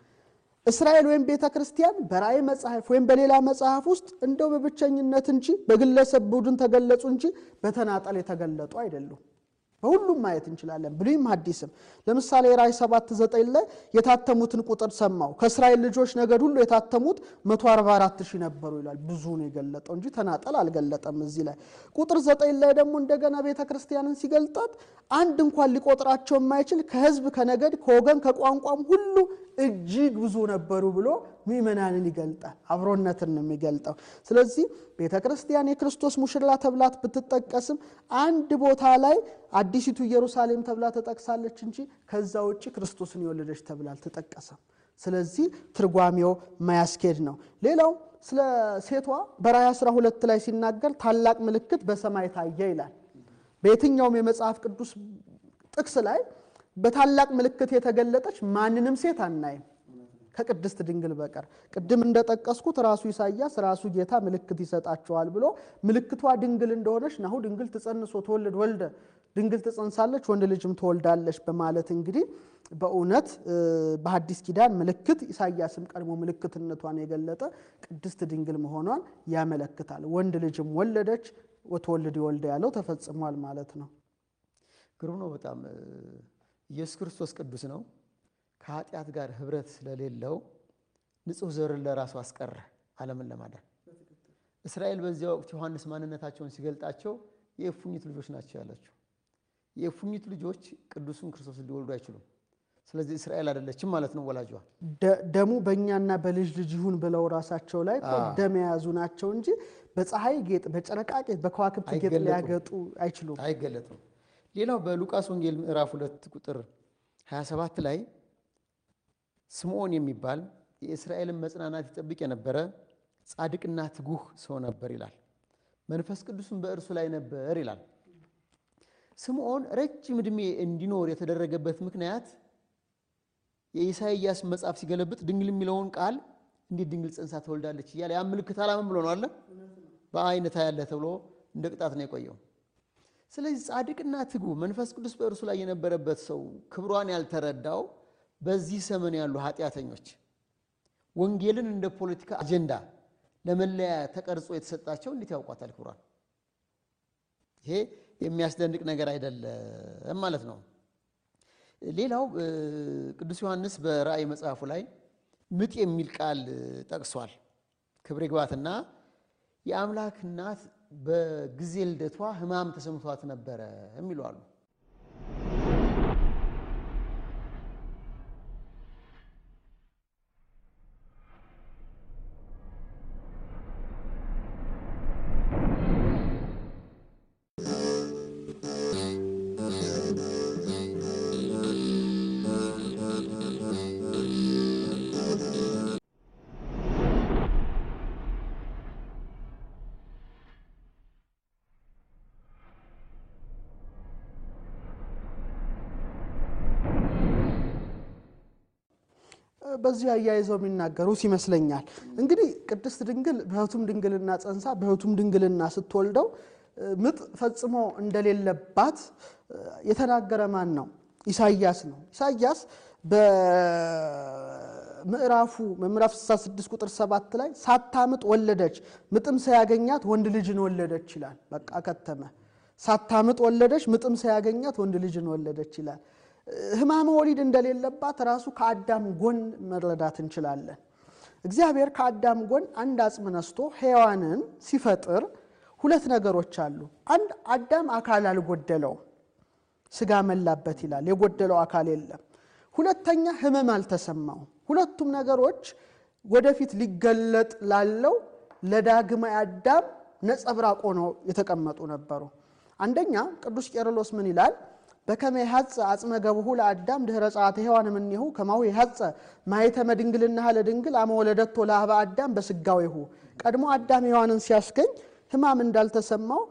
S2: እስራኤል ወይም ቤተ ክርስቲያን በራእይ መጽሐፍ ወይም በሌላ መጽሐፍ ውስጥ እንደው በብቸኝነት እንጂ በግለሰብ ቡድን ተገለጹ እንጂ በተናጠል የተገለጡ አይደሉም። በሁሉም ማየት እንችላለን፣ ብሉይም ሐዲስም። ለምሳሌ ራእይ 7 9 ላይ የታተሙትን ቁጥር ሰማው። ከእስራኤል ልጆች ነገድ ሁሉ የታተሙት 144 ሺህ ነበሩ ይላል። ብዙ ነው የገለጠው እንጂ ተናጠል አልገለጠም። እዚህ ላይ ቁጥር 9 ላይ ደግሞ እንደገና ቤተ ክርስቲያንን ሲገልጣት አንድ እንኳን ሊቆጥራቸው የማይችል ከሕዝብ ከነገድ ከወገን ከቋንቋም ሁሉ እጅግ ብዙ ነበሩ ብሎ ምእመናንን ይገልጣል። አብሮነትን ነው የሚገልጠው። ስለዚህ ቤተ ክርስቲያን የክርስቶስ ሙሽራ ተብላት ብትጠቀስም አንድ ቦታ ላይ አዲሲቱ ኢየሩሳሌም ተብላ ተጠቅሳለች እንጂ ከዛ ውጭ ክርስቶስን የወለደች ተብላ አልተጠቀሰም። ስለዚህ ትርጓሜው ማያስኬድ ነው። ሌላው ስለ ሴቷ በራእይ 12 ላይ ሲናገር ታላቅ ምልክት በሰማይ ታየ ይላል። በየትኛውም የመጽሐፍ ቅዱስ ጥቅስ ላይ በታላቅ ምልክት የተገለጠች ማንንም ሴት አናይም ከቅድስት ድንግል በቀር። ቅድም እንደጠቀስኩት ራሱ ኢሳይያስ ራሱ ጌታ ምልክት ይሰጣቸዋል ብሎ ምልክቷ ድንግል እንደሆነች ናሁ ድንግል ትጸንሶ ትወልድ ወልደ ድንግል ትጸንሳለች ወንድ ልጅም ትወልዳለች በማለት እንግዲህ በእውነት በሐዲስ ኪዳን ምልክት ኢሳይያስም ቀድሞ ምልክትነቷን የገለጠ ቅድስት ድንግል መሆኗን ያመለክታል። ወንድ ልጅም ወለደች ወትወልድ ይወልደ ያለው ተፈጽሟል ማለት ነው።
S1: ግሩም ነው በጣም ኢየሱስ ክርስቶስ ቅዱስ ነው። ከኃጢአት ጋር ህብረት ስለሌለው ንጹሕ ዘርን ለራሱ አስቀረ ዓለምን ለማዳን። እስራኤል በዚያ ወቅት ዮሐንስ ማንነታቸውን ሲገልጣቸው የእፉኝት ልጆች ናቸው ያላቸው። የእፉኝት ልጆች ቅዱሱን ክርስቶስን ሊወልዱ አይችሉም። ስለዚህ እስራኤል አይደለችም ማለት ነው ወላጇ።
S2: ደሙ በእኛና በልጅ ልጅ ይሁን ብለው ራሳቸው ላይ እኮ ደም የያዙ ናቸው እንጂ በፀሐይ ጌጥ፣ በጨረቃ ጌጥ፣ በከዋክብት ጌጥ
S1: አይገለጡም።
S2: ሊያገጡ አይችሉም።
S1: አይገለጥም። ሌላው በሉቃስ ወንጌል ምዕራፍ ሁለት ቁጥር 27 ላይ ስምዖን የሚባል የእስራኤልን መጽናናት ይጠብቅ የነበረ ጻድቅና ትጉህ ሰው ነበር ይላል። መንፈስ ቅዱስም በእርሱ ላይ ነበር ይላል። ስምዖን ረጅም ዕድሜ እንዲኖር የተደረገበት ምክንያት የኢሳይያስ መጽሐፍ ሲገለብጥ ድንግል የሚለውን ቃል እንዴት ድንግል ጸንሳ ትወልዳለች እያለ ያ ምልክት አላምን ብሎ ነው አለ በአይነታ ያለ ተብሎ እንደ ቅጣት ነው የቆየው። ስለዚህ ጻድቅና ትጉህ መንፈስ ቅዱስ በእርሱ ላይ የነበረበት ሰው ክብሯን ያልተረዳው በዚህ ዘመን ያሉ ኃጢአተኞች ወንጌልን እንደ ፖለቲካ አጀንዳ ለመለያ ተቀርጾ የተሰጣቸው እንዴት ያውቋታል ክብሯን? ይሄ የሚያስደንቅ ነገር አይደለም ማለት ነው። ሌላው ቅዱስ ዮሐንስ በራእይ መጽሐፉ ላይ ምጥ የሚል ቃል ጠቅሷል። ክብር ይግባትና የአምላክ እናት በጊዜ ልደቷ ሕማም ተሰምቷት ነበረ የሚሉ አሉ።
S2: በዚህ አያይዘው የሚናገሩት ይመስለኛል። እንግዲህ ቅድስት ድንግል በሕቱም ድንግልና ጸንሳ በሕቱም ድንግልና ስትወልደው ምጥ ፈጽሞ እንደሌለባት የተናገረ ማን ነው? ኢሳይያስ ነው። ኢሳይያስ በምዕራፉ ምዕራፍ 66 ቁጥር 7 ላይ ሳታምጥ ወለደች፣ ምጥም ሳያገኛት ወንድ ልጅን ወለደች ይላል። በቃ ከተመ። ሳታምጥ ወለደች፣ ምጥም ሳያገኛት ወንድ ልጅን ወለደች ይላል። ሕማመ ወሊድ እንደሌለባት ራሱ ከአዳም ጎን መረዳት እንችላለን። እግዚአብሔር ከአዳም ጎን አንድ አጽም ነስቶ ሔዋንን ሲፈጥር ሁለት ነገሮች አሉ። አንድ አዳም አካል አልጎደለውም፣ ስጋ መላበት ይላል። የጎደለው አካል የለም። ሁለተኛ ህመም አልተሰማውም። ሁለቱም ነገሮች ወደፊት ሊገለጥ ላለው ለዳግማይ አዳም ነጸብራቅ ሆነው የተቀመጡ ነበሩ። አንደኛ ቅዱስ ቄርሎስ ምን ይላል? በከመ ይሐጽእ አጽመ ገብሁ ለአዳም ድኅረ ጸአተ ሔዋን እምኔሁ ከማሁ ይሐጽእ ማኅተመ ድንግልናሃ ለድንግል አመ ወለደቶ ለአኀበ አዳም በሥጋዌሁ። ቀድሞ አዳም ሔዋንን ሲያስገኝ ህማም እንዳልተሰማው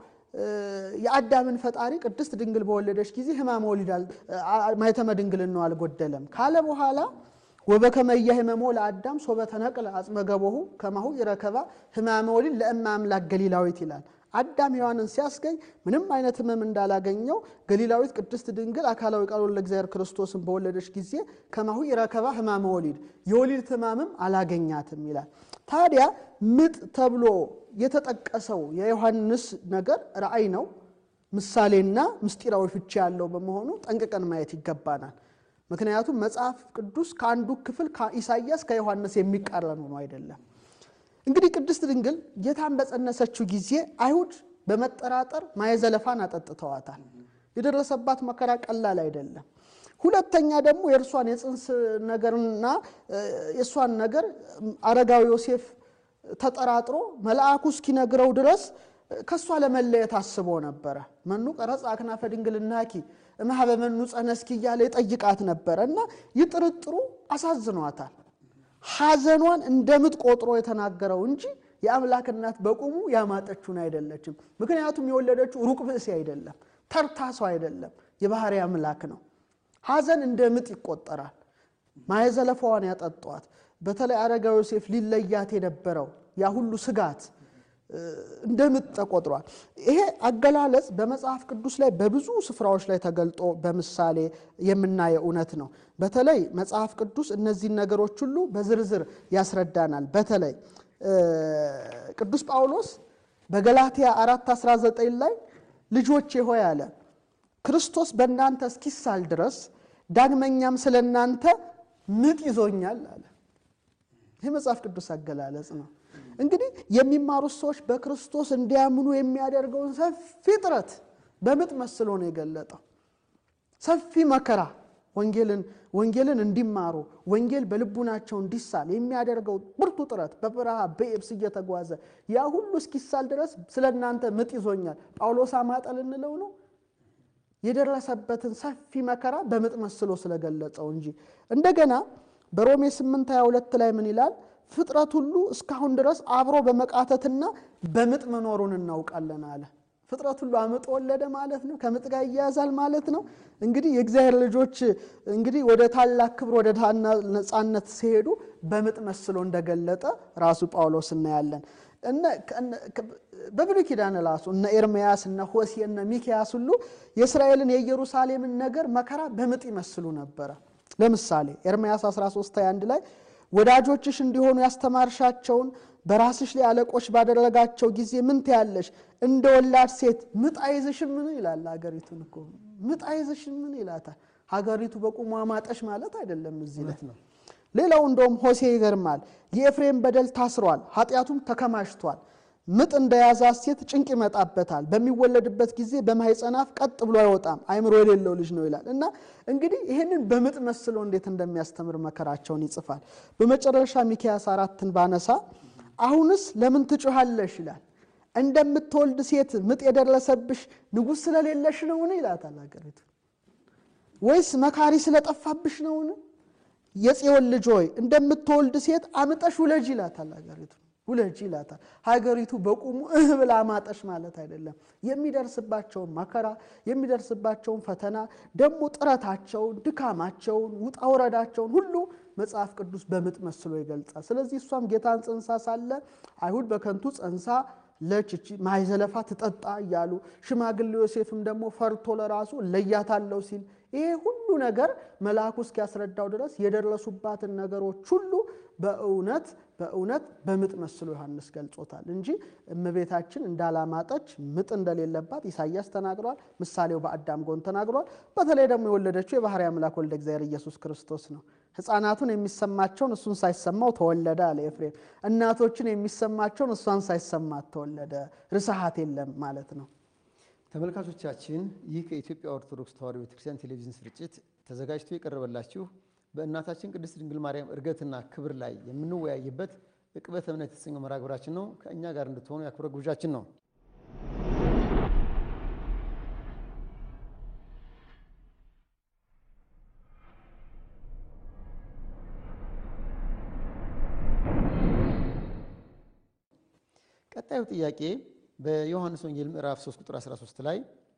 S2: የአዳምን ፈጣሪ ቅድስት ድንግል በወለደች ጊዜ ህማመ ወሊድ ማኅተመ ድንግልናው አልጎደለም ካለ በኋላ ወበከመ ኢያሕመሞ ለአዳም ሶበ ተነቅለ አጽመ ገቦሁ ከማሁ ይረከባ ህማመ ወሊድ ለእመ አምላክ ገሊላዊት ይላል። አዳም ሔዋንን ሲያስገኝ ምንም አይነት ህመም እንዳላገኘው ገሊላዊት ቅድስት ድንግል አካላዊ ቃሉን ለእግዚአብሔር ክርስቶስን በወለደች ጊዜ ከማሁ ይረከባ ህማመ ወሊድ የወሊድ ህማምም አላገኛትም ይላል። ታዲያ ምጥ ተብሎ የተጠቀሰው የዮሐንስ ነገር ራእይ ነው፣ ምሳሌና ምስጢራዊ ፍቺ ያለው በመሆኑ ጠንቅቀን ማየት ይገባናል። ምክንያቱም መጽሐፍ ቅዱስ ከአንዱ ክፍል ከኢሳይያስ ከዮሐንስ የሚቃረን ሆኖ አይደለም። እንግዲህ ቅድስት ድንግል ጌታን በጸነሰችው ጊዜ አይሁድ በመጠራጠር ማየ ዘለፋን አጠጥተዋታል። የደረሰባት መከራ ቀላል አይደለም። ሁለተኛ ደግሞ የእርሷን የጽንስ ነገርና የእሷን ነገር አረጋዊ ዮሴፍ ተጠራጥሮ መልአኩ እስኪነግረው ድረስ ከእሷ ለመለየት አስቦ ነበረ። መኑ ቀረጽ አክናፈ ድንግልናኪ እምኀበ መኑ ጸነስኪ እያለ ይጠይቃት ነበረ እና ይህ ጥርጥሩ አሳዝኗታል። ሐዘኗን እንደ ምጥ ቆጥሮ የተናገረው እንጂ የአምላክ እናት በቁሙ ያማጠችውን አይደለችም። ምክንያቱም የወለደችው ሩቅ ብእሲ አይደለም፣ ተርታ ሰው አይደለም፣ የባህሪ አምላክ ነው። ሐዘን እንደ ምጥ ይቆጠራል። ማየ ዘለፋዋን ያጠጧት በተለይ አረጋዊ ዮሴፍ ሊለያት የነበረው ያ ሁሉ ስጋት እንደ ምጥ ተቆጥሯል። ይሄ አገላለጽ በመጽሐፍ ቅዱስ ላይ በብዙ ስፍራዎች ላይ ተገልጦ በምሳሌ የምናየው እውነት ነው። በተለይ መጽሐፍ ቅዱስ እነዚህን ነገሮች ሁሉ በዝርዝር ያስረዳናል። በተለይ ቅዱስ ጳውሎስ በገላትያ 4:19 ላይ ልጆቼ ሆይ አለ ክርስቶስ በእናንተ እስኪሳል ድረስ ዳግመኛም ስለ እናንተ ምጥ ይዞኛል አለ። ይህ መጽሐፍ ቅዱስ አገላለጽ ነው። እንግዲህ የሚማሩት ሰዎች በክርስቶስ እንዲያምኑ የሚያደርገውን ሰፊ ጥረት በምጥ መስሎ ነው የገለጠው። ሰፊ መከራ ወንጌልን ወንጌልን እንዲማሩ ወንጌል በልቡናቸው እንዲሳል የሚያደርገው ብርቱ ጥረት በበረሃ በየብስ እየተጓዘ ያ ሁሉ እስኪሳል ድረስ ስለ እናንተ ምጥ ይዞኛል። ጳውሎስ አማጠ ልንለው ነው የደረሰበትን ሰፊ መከራ በምጥ መስሎ ስለገለጸው እንጂ እንደገና በሮሜ 8 22 ላይ ምን ይላል? ፍጥረት ሁሉ እስካሁን ድረስ አብሮ በመቃተትና በምጥ መኖሩን እናውቃለን አለ። ፍጥረት ሁሉ አምጦ ወለደ ማለት ነው። ከምጥ ጋር ይያያዛል ማለት ነው። እንግዲህ የእግዚአብሔር ልጆች እንግዲህ ወደ ታላቅ ክብር ወደ ነፃነት ሲሄዱ በምጥ መስሎ እንደገለጠ ራሱ ጳውሎስ እናያለን። በብሉይ ኪዳን ራሱ እነ ኤርምያስ እነ ሆሴ እነ ሚክያስ ሁሉ የእስራኤልን የኢየሩሳሌምን ነገር መከራ በምጥ ይመስሉ ነበረ። ለምሳሌ ኤርምያስ 13 21 ላይ ወዳጆችሽ እንዲሆኑ ያስተማርሻቸውን በራስሽ ላይ አለቆች ባደረጋቸው ጊዜ ምን ትያለሽ? እንደ ወላድ ሴት ምጥ አይዝሽም ምን ይላል። ሀገሪቱን እኮ ምጥ አይዝሽም ምን ይላታል። ሀገሪቱ በቁሟ ማጠሽ ማለት አይደለም እዚህ ላይ ነው። ሌላው እንደውም ሆሴ ይገርማል። የኤፍሬም በደል ታስሯል፣ ኃጢአቱም ተከማችቷል። ምጥ እንደያዛት ሴት ጭንቅ ይመጣበታል። በሚወለድበት ጊዜ በማኅፀን አፍ ቀጥ ብሎ አይወጣም፣ አይምሮ የሌለው ልጅ ነው ይላል እና እንግዲህ ይህንን በምጥ መስሎ እንዴት እንደሚያስተምር መከራቸውን ይጽፋል። በመጨረሻ ሚክያስ አራትን ባነሳ አሁንስ ለምን ትጮኻለሽ ይላል። እንደምትወልድ ሴት ምጥ የደረሰብሽ ንጉሥ ስለሌለሽ ነውን ይላታል ሀገሪቱ። ወይስ መካሪ ስለጠፋብሽ ነውን? የጽዮን ልጅ ሆይ እንደምትወልድ ሴት አምጠሽ ውለጅ ይላታል ሀገሪቱ ውለጅ ይላታል። ሀገሪቱ በቁሙ እህ ብላ ማጠሽ ማለት አይደለም። የሚደርስባቸውን መከራ የሚደርስባቸውን ፈተና ደግሞ ጥረታቸውን፣ ድካማቸውን፣ ውጣ ውረዳቸውን ሁሉ መጽሐፍ ቅዱስ በምጥ መስሎ ይገልጻል። ስለዚህ እሷም ጌታን ጸንሳ ሳለ አይሁድ በከንቱ ጸንሳ ለችቺ ማይዘለፋ ትጠጣ እያሉ ሽማግሌ ዮሴፍም ደግሞ ፈርቶ ለራሱ ለያታለው ሲል ይሄ ሁሉ ነገር መልአኩ እስኪያስረዳው ድረስ የደረሱባትን ነገሮች ሁሉ በእውነት በእውነት በምጥ መስሎ ዮሐንስ ገልጾታል እንጂ እመቤታችን እንዳላማጠች ምጥ እንደሌለባት ኢሳያስ ተናግሯል። ምሳሌው በአዳም ጎን ተናግሯል። በተለይ ደግሞ የወለደችው የባሕርይ አምላክ ወልደ እግዚአብሔር ኢየሱስ ክርስቶስ ነው። ሕፃናቱን የሚሰማቸውን እሱን ሳይሰማው ተወለደ አለ ኤፍሬም። እናቶችን የሚሰማቸውን እሷን ሳይሰማት ተወለደ። ርስሐት የለም ማለት ነው።
S1: ተመልካቾቻችን ይህ ከኢትዮጵያ ኦርቶዶክስ ተዋሕዶ ቤተክርስቲያን ቴሌቪዥን ስርጭት ተዘጋጅቶ የቀረበላችሁ በእናታችን ቅድስት ድንግል ማርያም ዕርገትና ክብር ላይ የምንወያይበት ዕቅበተ እምነት የተሰኘው መርሃ ግብራችን ነው። ከእኛ ጋር እንድትሆኑ የአክብሮት ግብዣችን ነው። ቀጣዩ ጥያቄ በዮሐንስ ወንጌል ምዕራፍ 3 ቁጥር 13 ላይ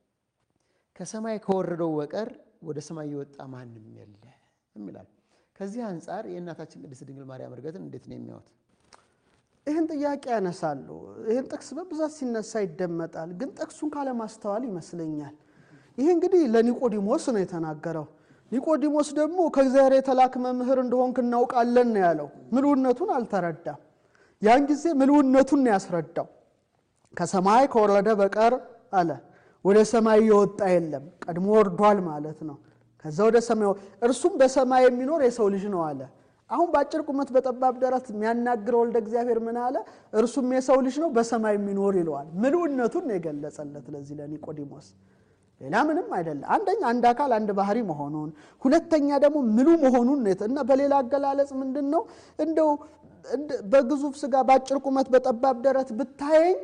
S1: ከሰማይ ከወረደው በቀር ወደ ሰማይ የወጣ ማንም የለም ይላል። ከዚህ አንጻር የእናታችን ቅድስት ድንግል ማርያም ዕርገትን እንዴት ነው የሚያዩት?
S2: ይህን ጥያቄ ያነሳሉ። ይህን ጥቅስ በብዛት ሲነሳ ይደመጣል። ግን ጥቅሱን ካለማስተዋል ይመስለኛል። ይህ እንግዲህ ለኒቆዲሞስ ነው የተናገረው። ኒቆዲሞስ ደግሞ ከእግዚአብሔር የተላክ መምህር እንደሆንክ እናውቃለን ነው ያለው። ምልውነቱን አልተረዳም። ያን ጊዜ ምልውነቱን ነው ያስረዳው። ከሰማይ ከወረደ በቀር አለ ወደ ሰማይ የወጣ የለም። ቀድሞ ወርዷል ማለት ነው። ከዛ ወደ ሰማይ እርሱም በሰማይ የሚኖር የሰው ልጅ ነው አለ። አሁን በአጭር ቁመት በጠባብ ደረት የሚያናግረው ወልደ እግዚአብሔር ምን አለ? እርሱም የሰው ልጅ ነው በሰማይ የሚኖር ይለዋል። ምልውነቱን ነው የገለጸለት ለዚህ ለኒቆዲሞስ ሌላ ምንም አይደለም። አንደኛ አንድ አካል አንድ ባህሪ መሆኑን፣ ሁለተኛ ደግሞ ምሉ መሆኑን እና በሌላ አገላለጽ ምንድን ነው እንደው በግዙፍ ስጋ በአጭር ቁመት በጠባብ ደረት ብታየኝ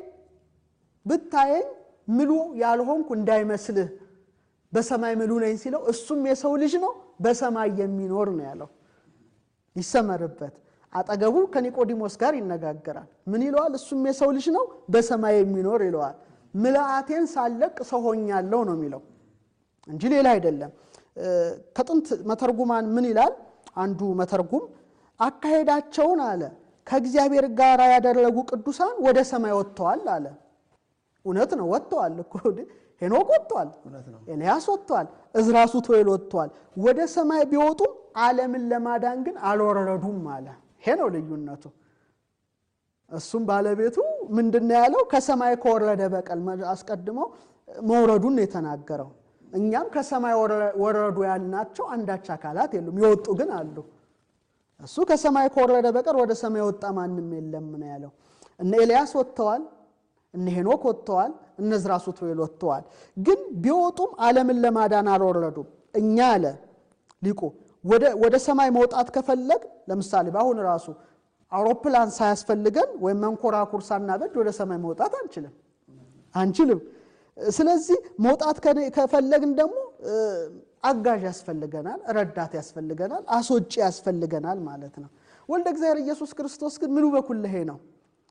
S2: ብታየኝ ምሉ ያልሆንኩ እንዳይመስልህ በሰማይ ምሉ ነኝ ሲለው እሱም የሰው ልጅ ነው በሰማይ የሚኖር ነው ያለው። ይሰመርበት። አጠገቡ ከኒቆዲሞስ ጋር ይነጋገራል። ምን ይለዋል? እሱም የሰው ልጅ ነው በሰማይ የሚኖር ይለዋል። ምልአቴን ሳለቅ ሰው ሆኛለሁ ነው የሚለው እንጂ ሌላ አይደለም። ከጥንት መተርጉማን ምን ይላል? አንዱ መተርጉም አካሄዳቸውን አለ ከእግዚአብሔር ጋር ያደረጉ ቅዱሳን ወደ ሰማይ ወጥተዋል አለ። እውነት ነው፣ ወጥተዋል እኮ ሄኖክ ወጥተዋል፣ ኤልያስ ወጥተዋል፣ እዝራ ሱቱኤል ወጥተዋል። ወደ ሰማይ ቢወጡም ዓለምን ለማዳን ግን አልወረዱም አለ። ይሄ ነው ልዩነቱ። እሱም ባለቤቱ ምንድን ያለው ከሰማይ ከወረደ በቀል አስቀድሞ መውረዱን ነው የተናገረው። እኛም ከሰማይ ወረዱ ያልናቸው አንዳች አካላት የሉም፣ የወጡ ግን አሉ። እሱ ከሰማይ ከወረደ በቀር ወደ ሰማይ የወጣ ማንም የለም ነው ያለው። እነ ኤልያስ ወጥተዋል፣ እነ ሄኖክ ወጥተዋል፣ እነ ዕዝራ ሱቱኤል ወጥተዋል። ግን ቢወጡም ዓለምን ለማዳን አልወረዱም። እኛ አለ ሊቁ ወደ ሰማይ መውጣት ከፈለግ ለምሳሌ በአሁን ራሱ አውሮፕላን ሳያስፈልገን ወይም መንኮራኩር ሳናበጅ ወደ ሰማይ መውጣት አንችልም አንችልም። ስለዚህ መውጣት ከፈለግን ደግሞ አጋዥ ያስፈልገናል፣ ረዳት ያስፈልገናል፣ አስወጪ ያስፈልገናል ማለት ነው። ወልደ እግዚአብሔር ኢየሱስ ክርስቶስ ግን ምሉ በኩለሄ ነው።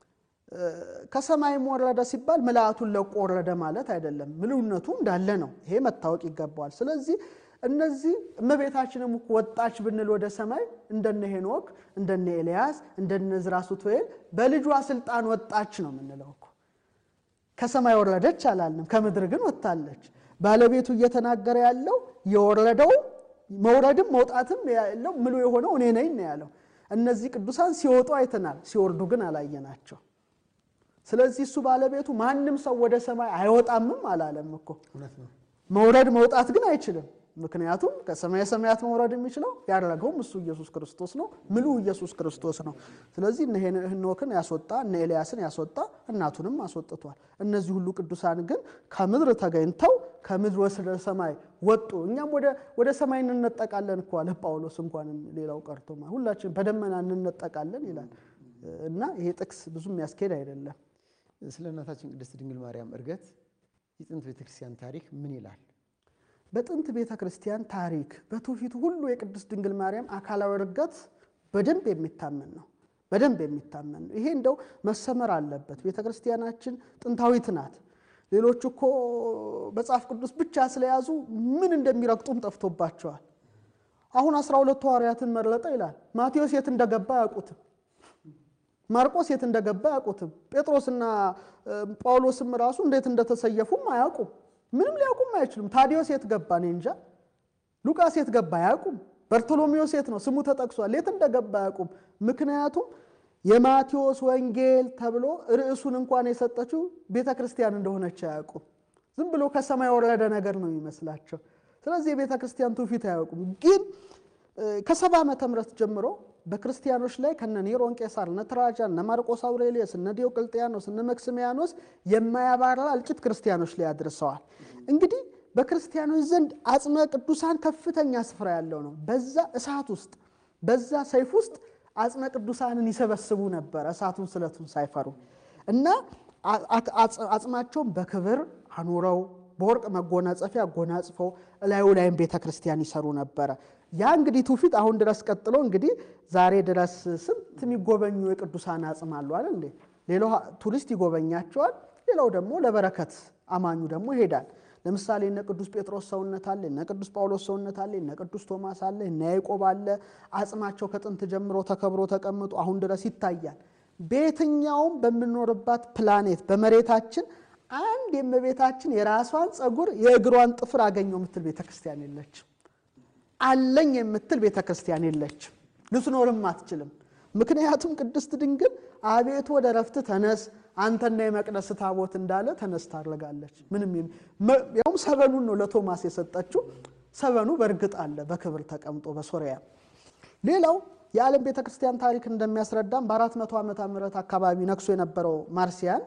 S2: ከሰማይም ወረደ ሲባል ምልአቱን ለቆ ወረደ ማለት አይደለም። ምልውነቱ እንዳለ ነው። ይሄ መታወቅ ይገባዋል። ስለዚህ እነዚህ እመቤታችንም ወጣች ብንል ወደ ሰማይ እንደነ ሄኖክ እንደነ ኤልያስ እንደነ ዕዝራ ሱቱኤል በልጇ ስልጣን ወጣች ነው የምንለው እኮ። ከሰማይ ወረደች አላልንም፣ ከምድር ግን ወጥታለች። ባለቤቱ እየተናገረ ያለው የወረደው መውረድም መውጣትም ያለው ምሉ የሆነው እኔ ነኝ ነው ያለው። እነዚህ ቅዱሳን ሲወጡ አይተናል፣ ሲወርዱ ግን አላየናቸው። ስለዚህ እሱ ባለቤቱ ማንም ሰው ወደ ሰማይ አይወጣምም አላለም እኮ። መውረድ መውጣት ግን አይችልም። ምክንያቱም ከሰማየ ሰማያት መውረድ የሚችለው ያደረገውም እሱ ኢየሱስ ክርስቶስ ነው። ምሉ ኢየሱስ ክርስቶስ ነው። ስለዚህ እነ ሄኖክን ያስወጣ እነ ኤልያስን ያስወጣ እናቱንም አስወጥቷል። እነዚህ ሁሉ ቅዱሳን ግን ከምድር ተገኝተው ከምድር ወደ ሰማይ ወጡ። እኛም ወደ ሰማይ እንነጠቃለን እኮ አለ ጳውሎስ። እንኳን ሌላው ቀርቶማ ሁላችን በደመና እንነጠቃለን ይላል እና ይሄ ጥቅስ ብዙ የሚያስኬድ አይደለም።
S1: ስለ እናታችን ቅድስት ድንግል ማርያም ዕርገት የጥንት ቤተክርስቲያን ታሪክ ምን ይላል?
S2: በጥንት ቤተ ክርስቲያን ታሪክ በትውፊቱ ሁሉ የቅድስት ድንግል ማርያም አካላዊ ዕርገት በደንብ የሚታመን ነው። በደንብ የሚታመን ነው። ይሄ እንደው መሰመር አለበት። ቤተ ክርስቲያናችን ጥንታዊት ናት። ሌሎች እኮ መጽሐፍ ቅዱስ ብቻ ስለያዙ ምን እንደሚረግጡም ጠፍቶባቸዋል። አሁን አስራ ሁለቱ ሐዋርያትን መረጠ ይላል። ማቴዎስ የት እንደገባ አያውቁትም። ማርቆስ የት እንደገባ አያውቁትም። ጴጥሮስና ጳውሎስም ራሱ እንዴት እንደተሰየፉም አያውቁም። ምንም ሊያውቁም አይችሉም። ታዲዮስ የት ገባ እኔ እንጃ። ሉቃስ የት ገባ አያውቁም። በርቶሎሜዎስ የት ነው ስሙ ተጠቅሷል፣ የት እንደገባ አያውቁም። ምክንያቱም የማቴዎስ ወንጌል ተብሎ ርዕሱን እንኳን የሰጠችው ቤተ ክርስቲያን እንደሆነች አያውቁም። ዝም ብሎ ከሰማይ የወረደ ነገር ነው የሚመስላቸው። ስለዚህ የቤተ ክርስቲያን ትውፊት አያውቁም። ግን ከሰባ ዓመተ ምህረት ጀምሮ በክርስቲያኖች ላይ ከነ ኔሮን ቄሳር፣ እነ ትራጃን፣ እነ ማርቆስ አውሬሊየስ፣ እነ ዲዮቅልጥያኖስ፣ እነ መክስሚያኖስ የማያባራ እልቂት ክርስቲያኖች ላይ አድርሰዋል። እንግዲህ በክርስቲያኖች ዘንድ አጽመ ቅዱሳን ከፍተኛ ስፍራ ያለው ነው። በዛ እሳት ውስጥ በዛ ሰይፍ ውስጥ አጽመ ቅዱሳንን ይሰበስቡ ነበር፣ እሳቱን ስለቱን ሳይፈሩ እና አጽማቸውን በክብር አኑረው በወርቅ መጎናጸፊያ ጎናጽፈው እላዩ ላይም ቤተ ክርስቲያን ይሰሩ ነበረ። ያ እንግዲህ ትውፊት አሁን ድረስ ቀጥሎ እንግዲህ ዛሬ ድረስ ስንት የሚጎበኙ የቅዱሳን አጽም አሉ አይደል እንዴ? ሌላው ቱሪስት ይጎበኛቸዋል። ሌላው ደግሞ ለበረከት አማኙ ደግሞ ይሄዳል። ለምሳሌ እነ ቅዱስ ጴጥሮስ ሰውነት አለ፣ እነ ቅዱስ ጳውሎስ ሰውነት አለ፣ እነ ቅዱስ ቶማስ አለ፣ እነ ያዕቆብ አለ። አጽማቸው ከጥንት ጀምሮ ተከብሮ ተቀምጦ አሁን ድረስ ይታያል። በየትኛውም በምንኖርባት ፕላኔት በመሬታችን አንድ የእመቤታችን የራሷን ፀጉር የእግሯን ጥፍር አገኘው የምትል ቤተ ክርስቲያን የለችም። አለኝ የምትል ቤተ ክርስቲያን የለችም። ልትኖርም አትችልም። ምክንያቱም ቅድስት ድንግል አቤቱ ወደ ረፍት ተነስ አንተና የመቅደስ ታቦት እንዳለ ተነስ ታደርጋለች። ምንም ያውም ሰበኑን ነው ለቶማስ የሰጠችው። ሰበኑ በእርግጥ አለ በክብር ተቀምጦ በሶሪያ። ሌላው የዓለም ቤተ ክርስቲያን ታሪክ እንደሚያስረዳም በአራት መቶ ዓመተ ምህረት አካባቢ ነግሶ የነበረው ማርሲያን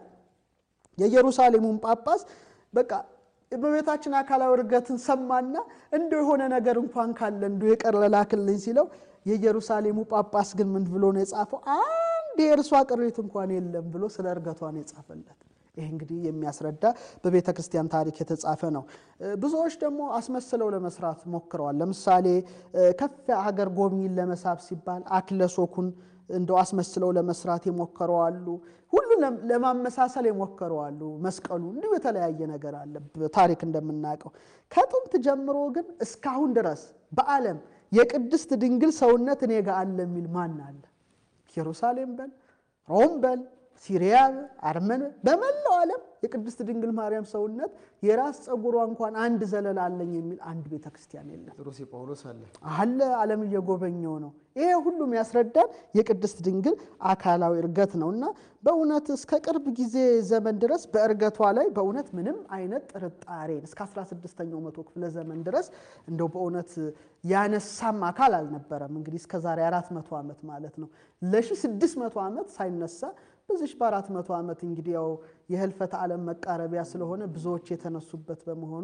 S2: የኢየሩሳሌሙን ጳጳስ በቃ እመቤታችን አካላዊ እርገትን ሰማና እንደ የሆነ ነገር እንኳን ካለ እንደ የቀረ ላክልኝ ሲለው የኢየሩሳሌሙ ጳጳስ ግን ምን ብሎ ነው የጻፈው? አንድ የእርሷ ቅሪት እንኳን የለም ብሎ ስለ እርገቷ ነው የጻፈለት። ይህ እንግዲህ የሚያስረዳ በቤተ ክርስቲያን ታሪክ የተጻፈ ነው። ብዙዎች ደግሞ አስመስለው ለመስራት ሞክረዋል። ለምሳሌ ከፍ ሀገር ጎብኝን ለመሳብ ሲባል አክለሶኩን እንደው አስመስለው ለመስራት የሞከረዋሉ። ሁሉ ለማመሳሰል የሞከረዋሉ። መስቀሉ እንዲሁ የተለያየ ነገር አለ ታሪክ እንደምናውቀው። ከጥንት ጀምሮ ግን እስካሁን ድረስ በዓለም የቅድስት ድንግል ሰውነት እኔ ጋ አለ የሚል ማን አለ? ኢየሩሳሌም በል ሮም በል ሲሪያ፣ አርመን በመላው ዓለም የቅድስት ድንግል ማርያም ሰውነት የራስ ፀጉሯ እንኳን አንድ ዘለላ አለኝ የሚል አንድ ቤተ ክርስቲያን የለም።
S1: ጴጥሮስ የጳውሎስ አለ
S2: አለ ዓለም እየጎበኘው ነው። ይሄ ሁሉም ያስረዳን የቅድስት ድንግል አካላዊ እርገት ነው እና በእውነት እስከ ቅርብ ጊዜ ዘመን ድረስ በእርገቷ ላይ በእውነት ምንም አይነት ጥርጣሬ እስከ 16ኛው መቶ ክፍለ ዘመን ድረስ እንደው በእውነት ያነሳም አካል አልነበረም። እንግዲህ እስከ ዛሬ 400 ዓመት ማለት ነው ለ1600 ዓመት ሳይነሳ በዚች በአራት መቶ ዓመት እንግዲህ ያው የህልፈተ ዓለም መቃረቢያ ስለሆነ ብዙዎች የተነሱበት በመሆኑ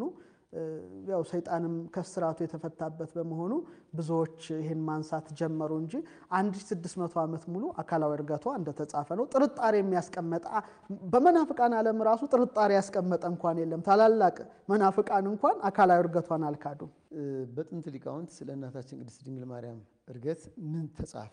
S2: ያው ሰይጣንም ከስራቱ የተፈታበት በመሆኑ ብዙዎች ይህን ማንሳት ጀመሩ እንጂ 1600 ዓመት ሙሉ አካላዊ እርገቷ እንደተጻፈ ነው። ጥርጣሬ የሚያስቀመጠ በመናፍቃን ዓለም ራሱ ጥርጣሬ ያስቀመጠ እንኳን የለም። ታላላቅ መናፍቃን እንኳን አካላዊ እርገቷን አልካዱም።
S1: በጥንት ሊቃውንት ስለ እናታችን ቅድስት ድንግል ማርያም እርገት ምን ተጻፈ?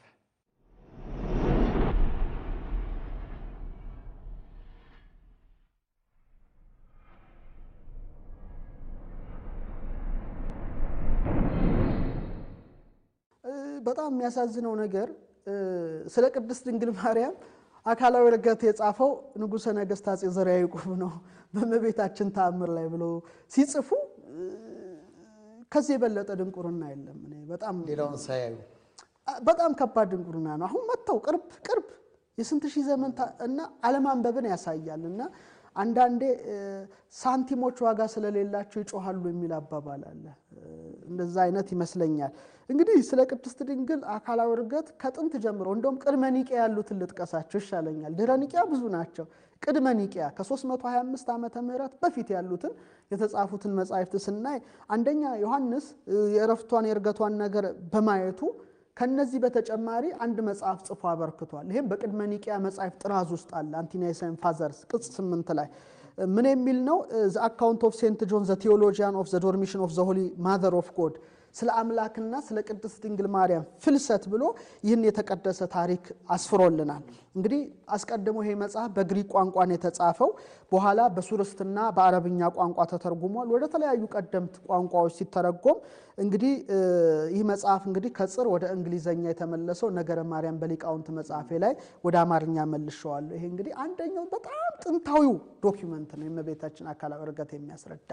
S2: በጣም የሚያሳዝነው ነገር ስለ ቅድስት ድንግል ማርያም አካላዊ እርገት የጻፈው ንጉሠ ነገሥት አፄ ዘርዓ ያዕቆብ ነው። በእመቤታችን ተአምር ላይ ብሎ ሲጽፉ ከዚህ የበለጠ ድንቁርና የለም። እኔ በጣም
S1: ሌላውን ሳያዩ
S2: በጣም ከባድ ድንቁርና ነው። አሁን መጥተው ቅርብ ቅርብ የስንት ሺህ ዘመን እና አለማንበብን ያሳያል እና አንዳንዴ ሳንቲሞች ዋጋ ስለሌላቸው ይጮሃሉ የሚል አባባል አለ። እንደዛ አይነት ይመስለኛል። እንግዲህ ስለ ቅድስት ድንግል አካላዊ እርገት ከጥንት ጀምሮ እንደውም ቅድመ ኒቂያ ያሉትን ልጥቀሳቸው ይሻለኛል። ድህረ ኒቂያ ብዙ ናቸው። ቅድመ ኒቂያ ከ325 ዓመተ ምህረት በፊት ያሉትን የተጻፉትን መጻሕፍት ስናይ አንደኛ ዮሐንስ የእረፍቷን የእርገቷን ነገር በማየቱ ከነዚህ በተጨማሪ አንድ መጽሐፍ ጽፎ አበርክቷል። ይህም በቅድመ ኒቂያ መጽሐፍ ጥራዝ ውስጥ አለ። አንቲናይሰን ፋዘርስ ቅጽ ስምንት ላይ ምን የሚል ነው? ዘ አካውንት ኦፍ ሴንት ጆን ዘ ቴዎሎጂያን ኦፍ ዘ ዶርሚሽን ኦፍ ዘ ሆሊ ማዘር ኦፍ ጎድ ስለ አምላክና ስለ ቅድስት ድንግል ማርያም ፍልሰት ብሎ ይህን የተቀደሰ ታሪክ አስፍሮልናል። እንግዲህ አስቀድሞ ይሄ መጽሐፍ በግሪክ ቋንቋ ነው የተጻፈው። በኋላ በሱርስትና በአረብኛ ቋንቋ ተተርጉሟል። ወደ ተለያዩ ቀደምት ቋንቋዎች ሲተረጎም እንግዲህ ይህ መጽሐፍ እንግዲህ ከጽር ወደ እንግሊዘኛ የተመለሰው ነገረ ማርያም በሊቃውንት መጽሐፌ ላይ ወደ አማርኛ መልሸዋለሁ። ይሄ እንግዲህ አንደኛው በጣም ጥንታዊው ዶኪመንት ነው የእመቤታችን አካላዊ ዕርገት የሚያስረዳ።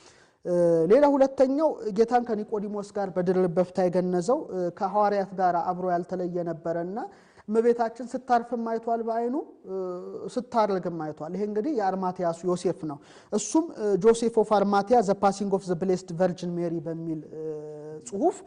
S2: ሌላ ሁለተኛው ጌታን ከኒቆዲሞስ ጋር በድል በፍታ የገነዘው ከሐዋርያት ጋር አብሮ ያልተለየ ነበረና እመቤታችን ስታርፍም አይቷል፣ በአይኑ ስታርግም አይቷል። ይሄ እንግዲህ የአርማትያሱ ዮሴፍ ነው። እሱም ጆሴፍ ኦፍ አርማትያ ዘ ፓሲንግ ኦፍ ዘ ብሌስድ ቨርጅን ሜሪ በሚል ጽሁፍ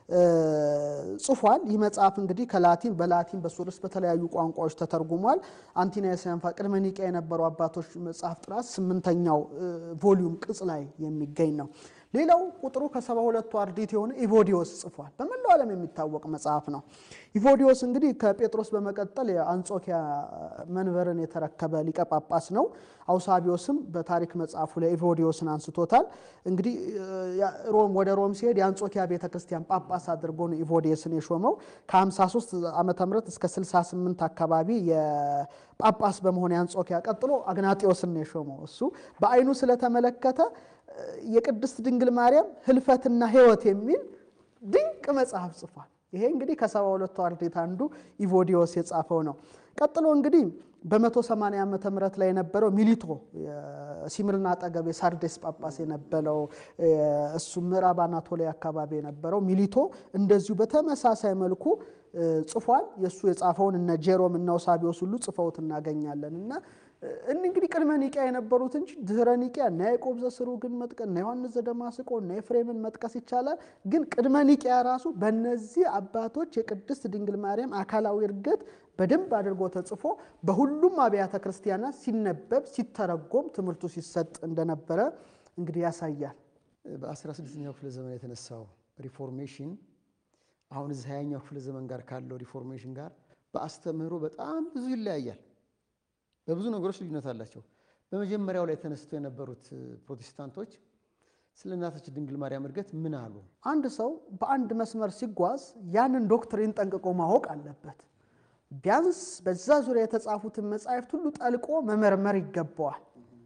S2: ጽፏል። ይህ መጽሐፍ እንግዲህ ከላቲን በላቲን በሱርስ በተለያዩ ቋንቋዎች ተተርጉሟል። አንቲና የሰንፋ ቅድመ ኒቃ የነበሩ አባቶች መጽሐፍ ጥራት ስምንተኛው ቮሊዩም ቅጽ ላይ የሚገኝ ነው። ሌላው ቁጥሩ ከሰባ ሁለቱ አርድእት የሆነ ኢቮዲዮስ ጽፏል። በመላው ዓለም የሚታወቅ መጽሐፍ ነው። ኢቮዲዮስ እንግዲህ ከጴጥሮስ በመቀጠል የአንጾኪያ መንበርን የተረከበ ሊቀ ጳጳስ ነው። አውሳቢዮስም በታሪክ መጽሐፉ ላይ ኢቮዲዮስን አንስቶታል። እንግዲህ ሮም ወደ ሮም ሲሄድ የአንጾኪያ ቤተ ክርስቲያን ጳጳስ አድርጎ ነው ኢቮዲዮስን የሾመው። ከ53 ዓመተ ምህረት እስከ 68 አካባቢ የጳጳስ በመሆን የአንጾኪያ ቀጥሎ አግናጢዮስን ነው የሾመው። እሱ በአይኑ ስለተመለከተ የቅድስት ድንግል ማርያም ህልፈትና ሕይወት የሚል ድንቅ መጽሐፍ ጽፏል። ይሄ እንግዲህ ከሰባ ሁለቱ አርድእት አንዱ ኢቮዲዮስ የጻፈው ነው። ቀጥሎ እንግዲህ በ180 ዓመተ ምህረት ላይ የነበረው ሚሊቶ ሲምርና አጠገብ የሳርዴስ ጳጳስ የነበረው እሱ ምዕራብ አናቶሊያ አካባቢ የነበረው ሚሊቶ እንደዚሁ በተመሳሳይ መልኩ ጽፏል። የእሱ የጻፈውን እነ ጄሮም እና ውሳቢዎስ ሁሉ ጽፈውት እናገኛለን እና እንግዲህ ቅድመ ኒቂያ የነበሩት እንጂ ድህረ ኒቂያ እና ያዕቆብ ዘስሩግን መጥቀስ እና ዮሐንስ ዘደማስቆ እና ኤፍሬምን መጥቀስ ይቻላል። ግን ቅድመ ኒቂያ ራሱ በእነዚህ አባቶች የቅድስት ድንግል ማርያም አካላዊ ዕርገት በደንብ አድርጎ ተጽፎ በሁሉም አብያተ ክርስቲያናት ሲነበብ ሲተረጎም ትምህርቱ ሲሰጥ እንደነበረ እንግዲህ ያሳያል።
S1: በ16ኛው ክፍለ ዘመን የተነሳው ሪፎርሜሽን አሁን እዚህ ሀያኛው ክፍለ ዘመን ጋር ካለው ሪፎርሜሽን ጋር በአስተምህሮ በጣም ብዙ ይለያያል። በብዙ ነገሮች ልዩነት አላቸው። በመጀመሪያው ላይ ተነስተው የነበሩት ፕሮቴስታንቶች ስለ እናታችን ድንግል ማርያም ዕርገት ምን አሉ?
S2: አንድ ሰው በአንድ መስመር ሲጓዝ ያንን ዶክትሪን ጠንቅቆ ማወቅ አለበት። ቢያንስ በዛ ዙሪያ የተጻፉትን መጻሕፍት ሁሉ ጠልቆ መመርመር ይገባዋል።